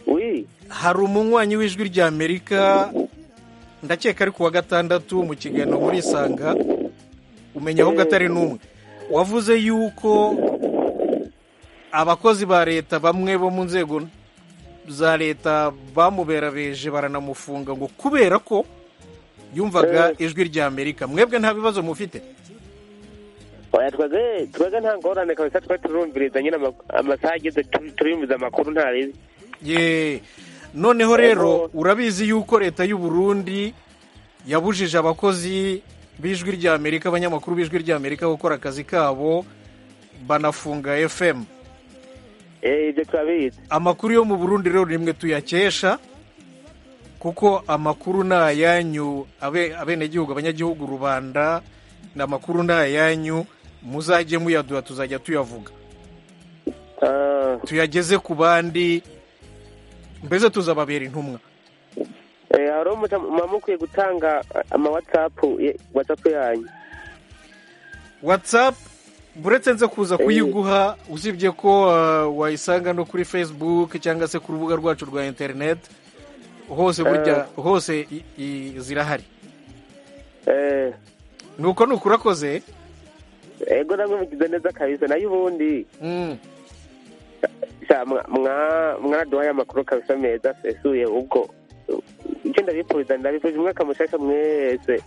wi hari umunywanyi w'ijwi rya amerika ndakeka ari ku wa gatandatu mu kiganiro muri isanga umenya ahubwo atari n'umwe wavuze yuko abakozi ba leta bamwe bo mu nzego za leta bamuberabeje baranamufunga ngo kubera ko yumvaga ijwi rya amerika mwebwe nta bibazo mufite oya twebwe twebwe nta ngorane kabisa twe turumviriza nyine ama- amasaha ageze tu- turumviriza amakuru nta ribi ye noneho rero urabizi yuko leta y'u Burundi yabujije abakozi b'ijwi rya amerika abanyamakuru b'ijwi rya amerika gukora akazi kabo banafunga fm ibyo turabizi amakuru yo mu burundi rero ni mwe tuyakesha kuko amakuru ni ayanyu abe- abenegihugu abanyagihugu rubanda ni amakuru ni ayanyu muzajye muyaduha tuzajya tuyavuga tuyageze ku bandi mbese tuzababera intumwa Eh, hari umuca muba mukwiye gutanga ama WhatsApp ye- WhatsApp yanyu watsapu buretse nze kuza kuyiguha usibye ko uh, wayisanga no kuri facebook cyangwa se ku rubuga rwacu rwa interineti hose burya hose i- i- zirahari nuko ni ukuri akoze ego namwe mugize neza kabisa nayo ubundi Sha- mwa- mwa- mwaduhaye amakuru kabisa meza asesuye ubwo icyo ndabipfuriza ndabipfuriza umwaka mushasha mwese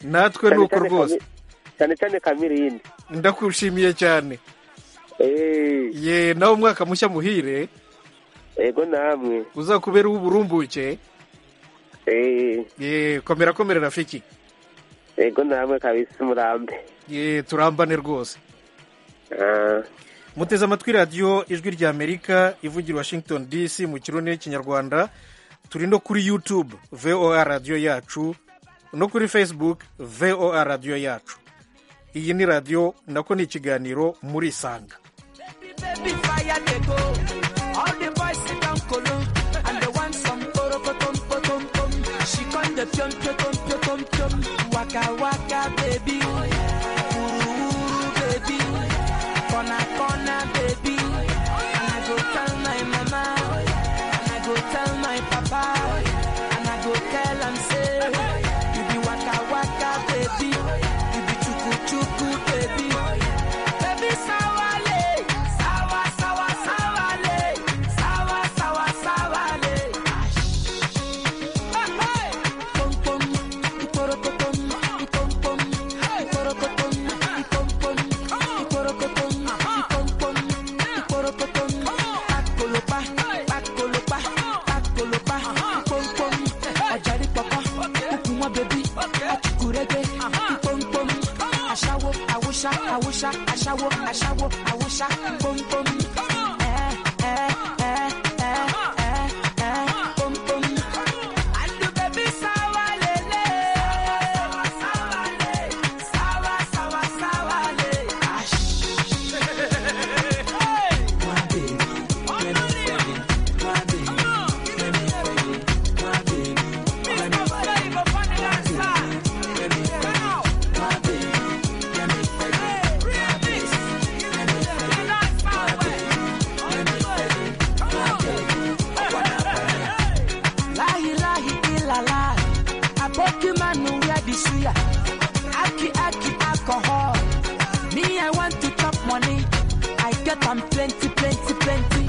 natwe Cyane ni uko cyane rwose Kami- cyane cyane kamirindi ndakushimiye cyane ye nawe umwaka mushya muhire ego namwe uzakubera uw'uburumbuke ye komera komera rafiki ego namwe kabisa umurambe ye turambane rwose muteze amatwi radiyo ijwi ry'amerika ivugira i washington dc mu kirundi n'ikinyarwanda turi no kuri youtube voa radiyo yacu no kuri facebook voa radiyo yacu iyi ni radiyo nako ni ikiganiro muri sanga Baby, fire they go. All the boys sit down kolo, and they want some poro potom potom tom. She come the pion pion tom pion tom tom. Waka waka baby, uru uru baby, corner corner baby. And I go tell my mama, and I go tell my papa, and I go tell am say, you be waka waka baby, you be chuku chuku baby. Baby, sawale, sawa, sawa, sawale, sawa, sawa, sawale. Hey, hey. Pom pom, iporokotom, ipom pom, iporokotom, ipom pom, iporokotom, ipom pom, iporokotom. Pakolopa, pakolopa, pakolopa, ipom pom. Ajari papa, ukumwa baby, achukurege, ipom pom. Ashawo, awusha, awusha, ashawo, ashawo, awusha, pom pom. Eh, eh, eh, eh, eh, eh, pom pom. Andu baby sawa lele. Sawa, sawa, sawa le. Ash. My baby, let me find it. My baby, let me find it. My baby, let me find it. My baby, let me find it. My baby, let me find it. My baby, let me find it. Lahi lahi ilala, aboki manu where the suya. Aki aki alcohol. Me I want to chop money. I get am plenty plenty plenty.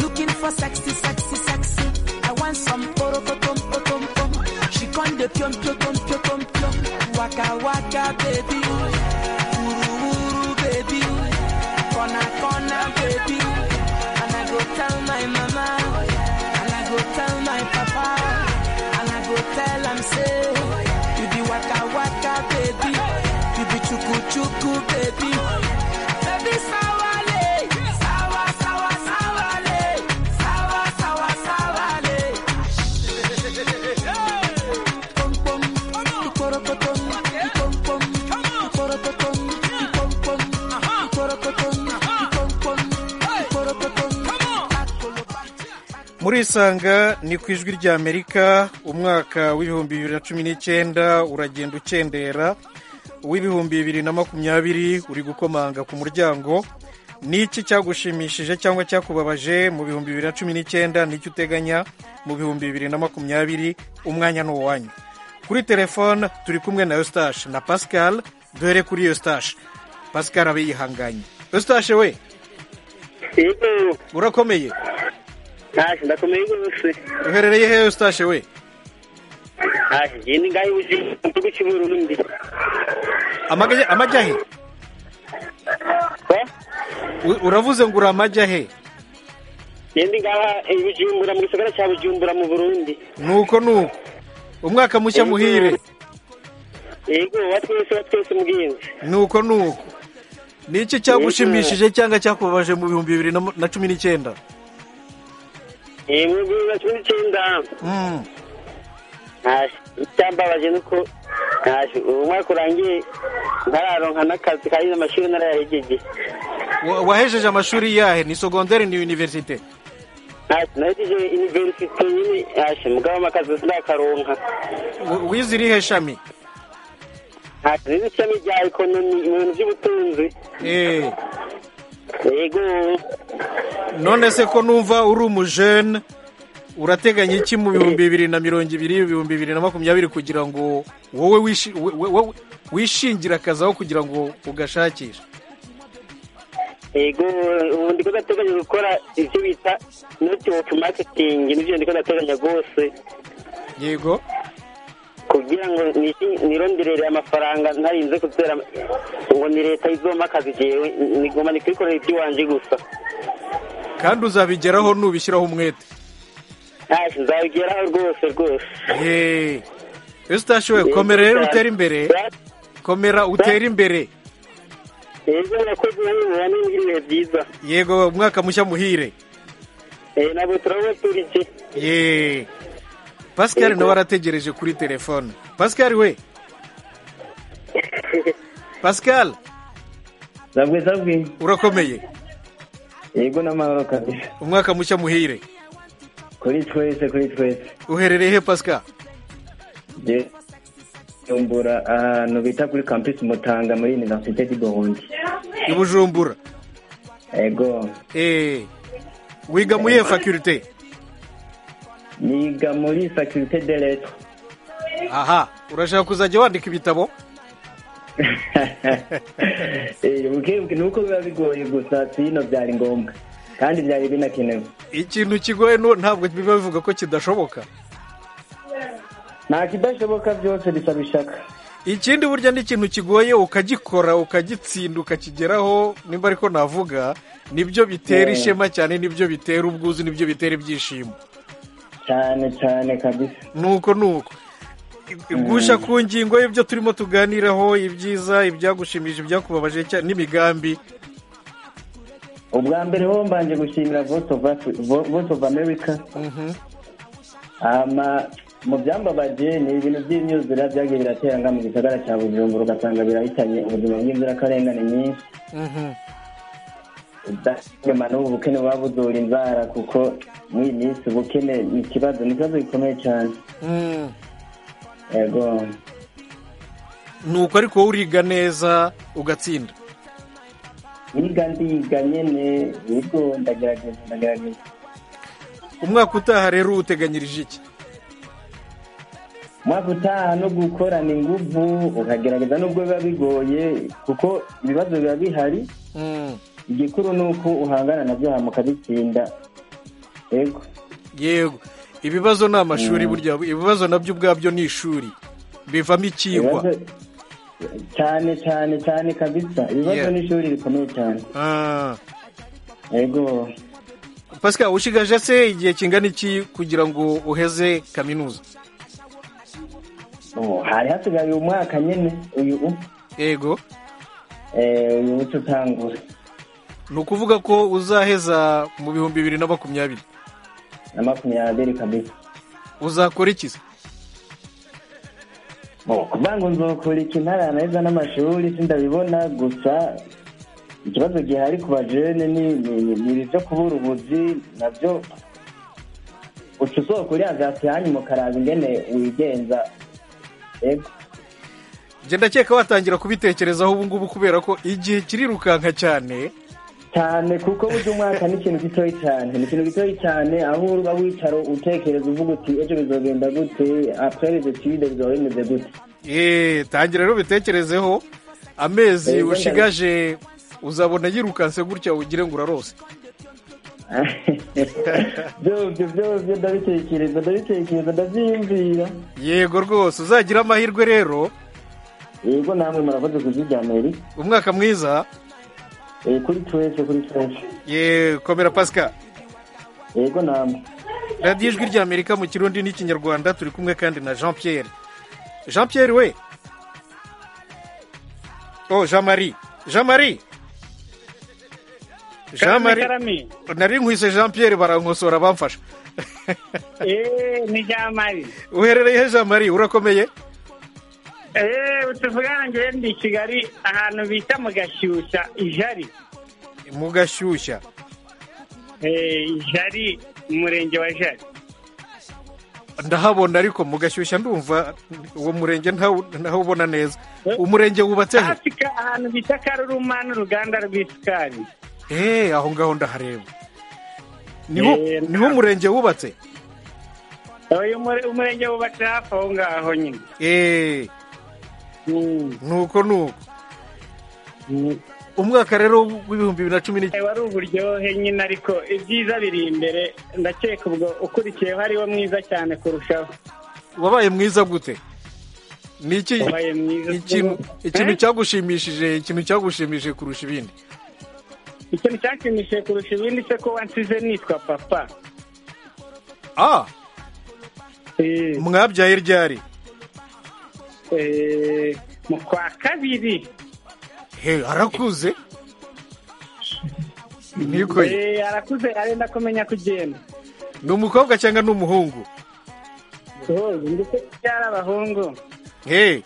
Looking for sexy sexy sexy. I want some poro tom tom tom. She con de pion pion pion pion pion pion. Waka waka baby, uru uru baby, kona kona baby. And I go tell my mama. And I go tell my papa, and I go tell him say, you be waka waka baby, you be chuku chuku baby, baby sawale, sawa sawa sawale, sawa sawa sawale. Pom pom, ikorokotom, ipom pom, ikorokotom, ipom pom, ikorokotom, ipom pom, ikorokotom. muri isanga ni ku ijwi ry'amerika umwaka w'ibihumbi bibiri na cumi n'icyenda uragenda ukendera uw'ibihumbi bibiri na makumyabiri uri gukomanga ku muryango ni iki cyagushimishije cyangwa cyakubabaje mu bihumbi bibiri na cumi n'icyenda n'icyo uteganya mu bihumbi bibiri na makumyabiri umwanya ni uwanyu kuri telefone turi kumwe na eustache na pascal dore kuri eustache pascal abe yihanganye eustache we urakomeye ntashi ndakomeye rwose uherereye he eustache we ntashi njye ni ngaho uzi mu gihugu cy'u Burundi Amajya- amajya he U- uravuze ngo uri amajya he njye ndi ngaha i bujumbura mu gisagara cya bujumbura mu burundi nuko nuko umwaka mushya Yego. muhire yego wa twese wa twese mugenzi nuko nuko ni iki cyagushimishije cyangwa cyakubabaje mu bihumbi bibiri na mu- na cumi n'icyenda mu bihumbi bibiri na cumi n'icyenda ntaje icyambabaje ni uko ntaje uwo mwaka urangiye ntararonka n'akazi kandi amashuri narayahegeje Wa- wahejeje amashuri yahe ni sogonderi ni universite ntaje nahegeje iniverisite nyine ntaje mugabo amakazi sinakaronka W- wize irihe shami ntaje nize ishami rya ekonomi mu bintu by'ubutunzi Eh, yego none se ko numva uri umujene urateganya iki mu bihumbi bibiri na mirongo ibiri ibihumbi bibiri na makumyabiri kugira ngo wowe wishi- we- we- we- wishingire akazi aho kugira ngo ugashakishe yego ubu ndiko ndateganya gukora ibyo bita netiwoke maketingi nibyo ndiko ndateganya rwose yego kugira ngo nishi- nironderere amafaranga ntarinze kuzera ngo ni leta izompa akazi jewe nigoma nikikorera iby'iwanje gusa kandi uzabigeraho nubishyiraho umwete ntacyo nzabigeraho rwose rwose yeee ese utashoboye komera rero utere imbere komera utere imbere yego nakoze nanimura n'ibindi bihe byiza yego umwaka mushya muhire Eh, nabo turabaturije yeee pascal nawe arategereje kuri telefone pascal we pascal zabwe zabwe urakomeye yego n'amahoro kabisa umwaka mushya muhire kuri twese kuri twese uherereye he pascal je bujumbura ahantu bita kuri campus mutanga muri universite du burundi i bujumbura yego eee wiga mu iyihe faculite niga muri faculté de lettres aha urashaka kuzajya wandika ibitabo Eh, buke buke nuko biba bigoye gusa sino byari ngombwa kandi byari binakenewe ikintu kigoye no ntabwo biba bivuga ko kidashoboka nta kidashoboka byose bisaba ishaka ikindi burya n'ikintu kigoye ukagikora ukagitsinda ukakigeraho nimba ariko navuga nibyo bitera Yeah. ishema cyane nibyo bitera ubwuzu nibyo bitera ibyishimo cyane cyane kabisa nuko nuko gusha ku ngingo y'ibyo turimo tuganiraho ibyiza ibyagushimishije ibyakubabaje cya- n'imigambi ubwa mbere ho mbanje gushimira voice of, Vo- Voice of america hama mu byambabaje ni ibintu by'imyuzura byagiye biratera nga mu gisagara cya bujumbura ugasanga birahitanye ubuzima bw'inzirakarengane nyinshi udahema n'ubu bukene buba buzura inzara kuko muri iyi minsi ubukene ni ikibazo ni ikibazo gikomeye cyane Mm. yego ni uko ariko wowe uriga neza ugatsinda niga ndiga nyene yego ndagerageza ndagerageza umwaka utaha rero uteganyirije iki umwaka utaha no gukorana inguvu ukagerageza nubwo biba bigoye kuko ibibazo biba bihari igikuru ni uko uhangana nabyo hama ukabitsinda yego yego ibibazo ni amashuri burya ibibazo nabyo ubwabyo ni ishuri bivamo ikigwa Ibibazo- cyane cyane cyane kabisa ibibazo Yeah. ni ishuri rikomeye cyane yego pascal ushigaje se igihe kingana iki kugira ngo uheze kaminuza Oh, hari hasigaye uyu mwaka nyine uyu u- yego eh, uyu uca utangura ni ukuvuga ko uzaheza mu bihumbi bibiri na makumyabiri na makumyabiri kabisa uzakora iki se kuvuga ngo nzokora iki ntaranaheza n'amashuri sindabibona gusa ikibazo gihari ku bajene ni ni- ni- ni ibi byo kubura ubuzi nabyo uca usoko uriya gasi hanyuma ukaraba ingene wigenza yego njye ndakeka watangira kubitekerezaho ubu ngubu kubera ko igihe kirirukanka cyane cyane kuko burya umwaka ni ikintu gitoya cyane ni ikintu gitoya cyane aho uba wicara utekereza uvuga uti ejo bizogenda gute apres les etudes bizaba bimeze gute Eee, tangira rero ubitekerezeho amezi Yego, ushigaje uzabona yirukanse gutya ugire ngo urarose byose byose ndabitekereza ndabitekereza ndabyiyumvira yego rwose uzagira amahirwe rero yego namwe murakoze kuziryameri umwaka mwiza Eh, kuri twese kuri twese ye komera pascal yego namwe radiyo ijwi rya amerika mu kirundi n'ikinyarwanda turi kumwe kandi na jean pierre jean pierre we oh jean marie jean marie jean marie nari nkwise jean pierre barankosora bamfasha eee ni jamari uherereye he jamari urakomeye eee tuvugana ngewe ndi kigali ahantu bita mu gashyushya ijari mu gashyushya eee ijari umurenge wa jari ndahabona ariko mu gashyushya ndumva uwo murenge ntawubona neza umurenge wubatse he hafi ka- ahantu bita karuruma n'uruganda rw'isukari eee aho ngaho ndahareba niho niho umurenge wubatse uyu mure- umurenge wubatse hafi aho ngaho nyine eee nuko nuko umwaka rero w'ibihumbi bibiri na cumi n'icyenda wari uburyohe nyine ariko ibyiza biri imbere ndakeka ubwo ukurikiyeho ariwo mwiza cyane kurushaho wabaye mwiza gute ni iki Wabaye mwiza. ikintu ikintu Eh? cyagushimishije ikintu cyagushimishije kurusha ibindi ikintu cyanshimishije kurusha ibindi se ko wansize nitwa papa ah mwabyaye ryari Eh, mu kwa kabiri he arakuze ntikoye Eh, arakuze arenda kumenya kugenda ni umukobwa cyangwa ni umuhungu Rwose, ndetse byari abahungu he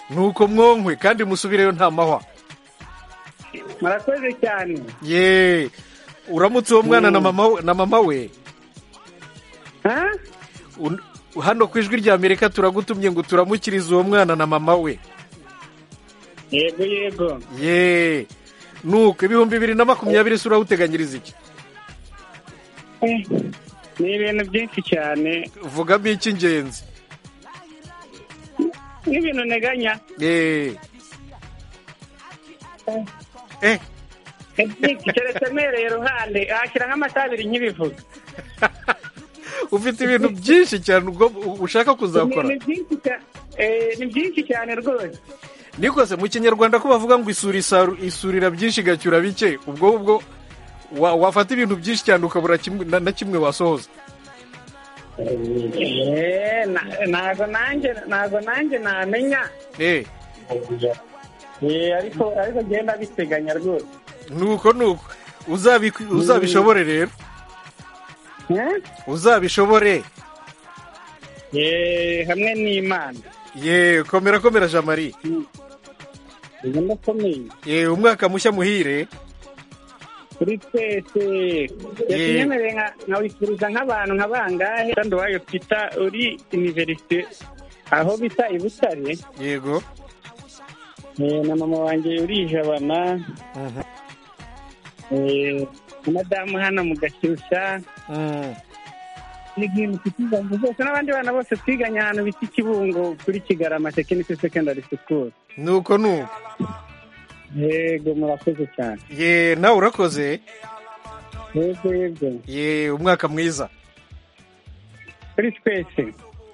nuko mwonkwe kandi musubireyo nta mahwa murakoze cyane ye uramutse uwo mwana na mama we- na mama we Un- hano ku ijwi rya amerika turagutumye ngo turamukirize uwo mwana na mama we yego yego ye nuko ibihumbi bibiri na makumyabiri se urawuteganyiriza iki Eh, ni ibintu byinshi cyane vugamo icy'ingenzi n'ibintu nteganya ye eh keretse mpereye ruhande ahashyira nk'amasaha abiri nkibivuga ufite ibintu byinshi cyane ugomba- ushaka kuzakora Ni byinshi cyane- eh, ni byinshi cyane rwose nikose mu kinyarwanda ko bavuga ngo isuri isaru- isurira byinshi igacyura bike ubwo ubwo wa- wafata ibintu byinshi cyane ukabura kimwe- na na kimwe wasohoza Eh, na- ntago nanjye ntago nanjye namenya eh Eh, ariko ariko genda biteganya rwose nuko nuko Uzabiku- uzabishobore rero uzabishobore Eh, hamwe n'imana ye komera komera jamari ndakomeye ye umwaka mushya muhire kuri twese yakinyemereye nka- nkawifuriza nk'abantu nka bangahe kandi uwayo pita uri iniverisite aho bita i butare yego Eh, na mama wanjye uri i jabana eh, na madamu hano mu gashyushya n'izindi nshuti zanjye zose n'abandi bana bose twiganye ahantu bita ikibungo kuri kigarama tekinike secondary school nuko nuko yego murakoze cyane ye nawe urakoze yego yego ye umwaka mwiza kuri twese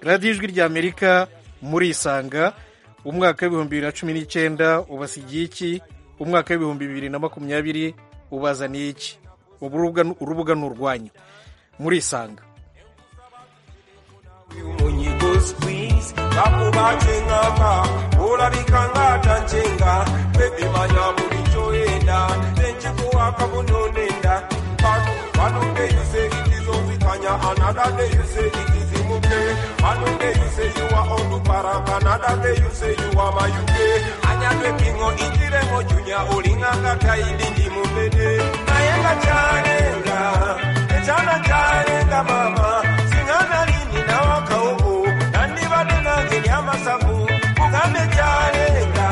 radiyo ijwi rya amerika murisanga umwaka w'ibihumbi bibiri na cumi n'icyenda ubasigiye iki umwaka w'ibihumbi bibiri na makumyabiri ubazaniye iki ubu urubuga ni- urubuga ni urwanyu murisanga munyigo squeeze bakubaje ngaka ulabika ngata njenga bebi manya mulichoenda nenchikuwaka bunonenda Banu, banu day you say it is onzikanya another day you say it is imuke banu day you say you are on para another day you say you are my UK anyadwe kingo itiremo junya ulinganga taili ndi mubede nayenga charenga echana charenga mama singana lini nawaka uku nandibade nange lyamasavu kugambe charenga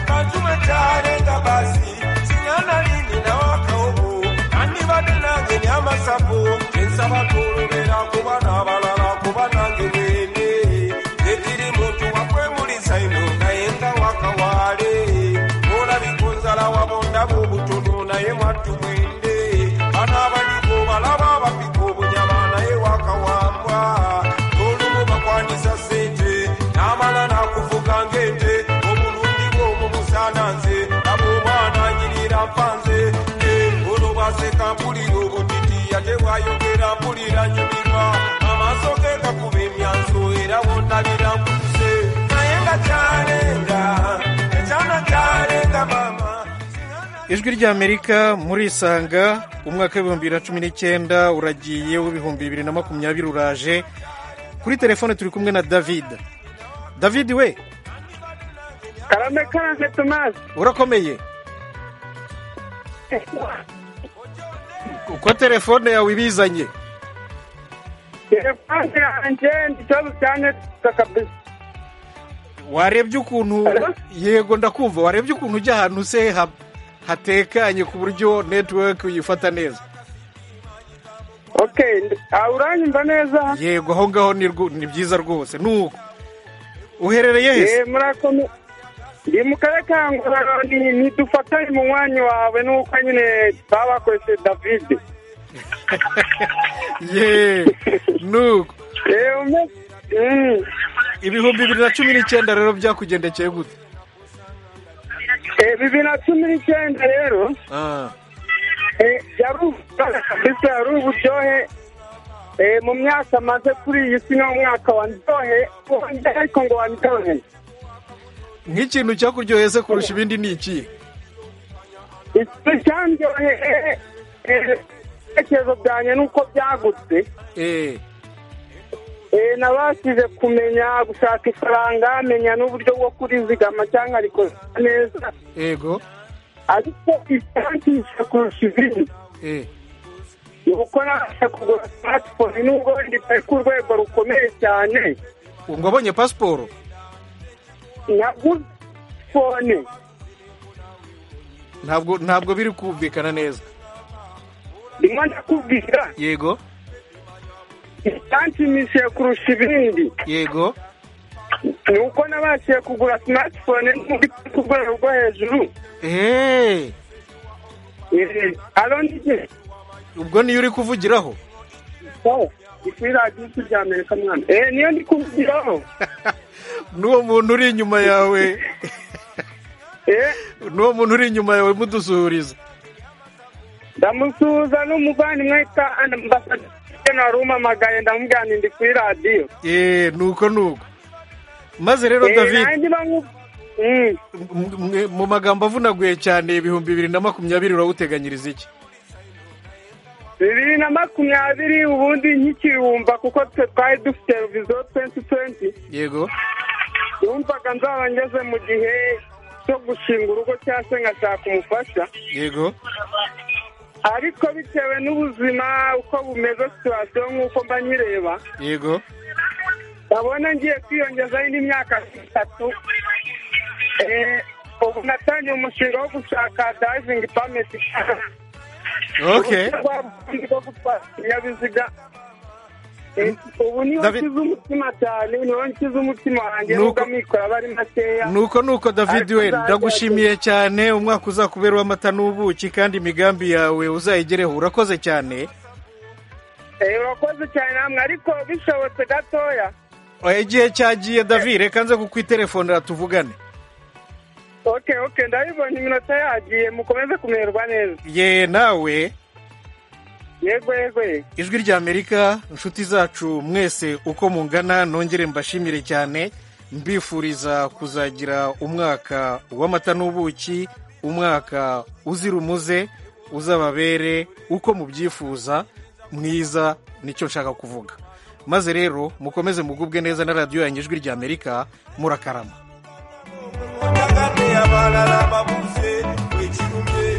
kanzume charenga basi singana lini nawaka uku nandibade nange lyamasavu ensaba tulubera kubana abalala kuba nange mwene netiri muntu wakwemulisa ino nayenga wakawale olabikunzala wabondamu obutono naye mwattu mwende bano abaliko balaba abapika obunyama naye wakawambwa n'olumu bakwanisa ssente n'amala n'akuvuga ng'ente obulungi bw'omu busaana nze abo omwana anyirira mpanze olobase kampulira obutiti ate bwayogera mpulira nyumirwa amaaso ge gakuba emyanso era wonabira nkutuse naye nga kyalenga ekyana kyalenga mama ijwi ry'amerika murisanga umwaka w'ibihumbi bibiri na cumi n'icyenda uragiye w'ibihumbi bibiri na makumyabiri uraje kuri telefone turi kumwe na david david we karame karanze tomasi urakomeye uko telefone yawe ibizanye telefone yanjye ni ikibazo cyane kabisa warebye ukuntu yego ndakumva warebye ukuntu ujya ahantu se ha- hatekanye ku buryo netiweke uyifata neza okay aha uranyumva neza yego aho ngaho ni rwo- ni byiza rwose nuko uherereye hese Eh, murakoze ndi mu karere ka ngororero ni- ntidufatanye mu mwanya wawe nuko nyine baba bakoresheje david ye nuko ibihumbi bibiri na cumi n'icyenda rero byakugendekeye gute Eh, bibiri na cumi n'icyenda rero Ah, Eh, yari uburyohe kabisa yari uburyohe Eh, mu myaka maze kuri iyi si ni umwaka wa ndyohe ariko ngo wa ndyohe nk'ikintu cyakuryoheye se kurusha ibindi ni ikihe isi cyandyoheye ibitekerezo byanjye nuko byagutse Eh, nabashije kumenya gushaka ifaranga menya n'uburyo bwo kurizigama cyangwa rikoresha neza yego ariko icyangije kurusha ibindi ni uko nabasha kugura smartphone nubwo wenda itari ku rwego rukomeye cyane ngo abonye pasiporo naguze fone ntabwo ntabwo biri kumvikana neza ndimo ndakubwira yego icyanshimishije kurusha ibindi yego ni uko nabashije kugura smartphone nubwo itari ku rwego rwo hejuru eee ubwo niyo uri kuvugiraho kuri radiyo isi rya amerika mwana eh niyo ndi kuvugiraho n'uwo muntu uri inyuma yawe n'uwo muntu uri inyuma yawe mudusuhuriza ndamusuhuza n'umuvandimwe witwa ambasaderi wari umpamagaye ndamubwira nti ndi kuri radiyo eee nuko nuko maze rero Eh, david nanjye bangu- m- m- mu magambo avunaguye cyane ibihumbi bibiri na makumyabiri urawuteganyiriza iki bibiri na makumyabiri ubundi nkikirumva kuko twe twari dufite revizo twenti twenti yego yumvaga nzaba ngeze mu gihe cyo gushinga urugo cyangwa se ngashaka umufasha yego ariko bitewe n'ubuzima uko bumeze situwasiyo nk'uko mba nyireba yego ndabona ngiye kwiyongezaho indi myaka itatu Eh, ubu natangiye umushinga wo gushaka dayivingi pameti okay uruhushya rwo gutwara ikinyabiziga Eh, ubu niyo nshyize umutima cyane niyo nshyize umutima wanjye Nuko- nubwo amikoro aba ari makeya nuko nuko david we ndagushimiye cyane umwaka uzakubera uw'amata n'ubuki kandi imigambi yawe uzayigereho urakoze cyane Eh, urakoze cyane namwe ariko bishobotse gatoya Eh, igihe cyagiye david reka nze kukwiterefonera tuvugane okay okay ndabibona iminota yagiye mukomeze kumererwa neza ye nawe yego yego yego ijwi rya amerika inshuti zacu mwese uko mungana nongere mbashimire cyane mbifuriza kuzagira umwaka w'amata n'ubuki umwaka uzira umuze uzababere uko mubyifuza mwiza nicyo nshaka kuvuga maze rero mukomeze mugubwe neza na radiyo yanjye ijwi rya amerika murakarama abalala babuze wekirumye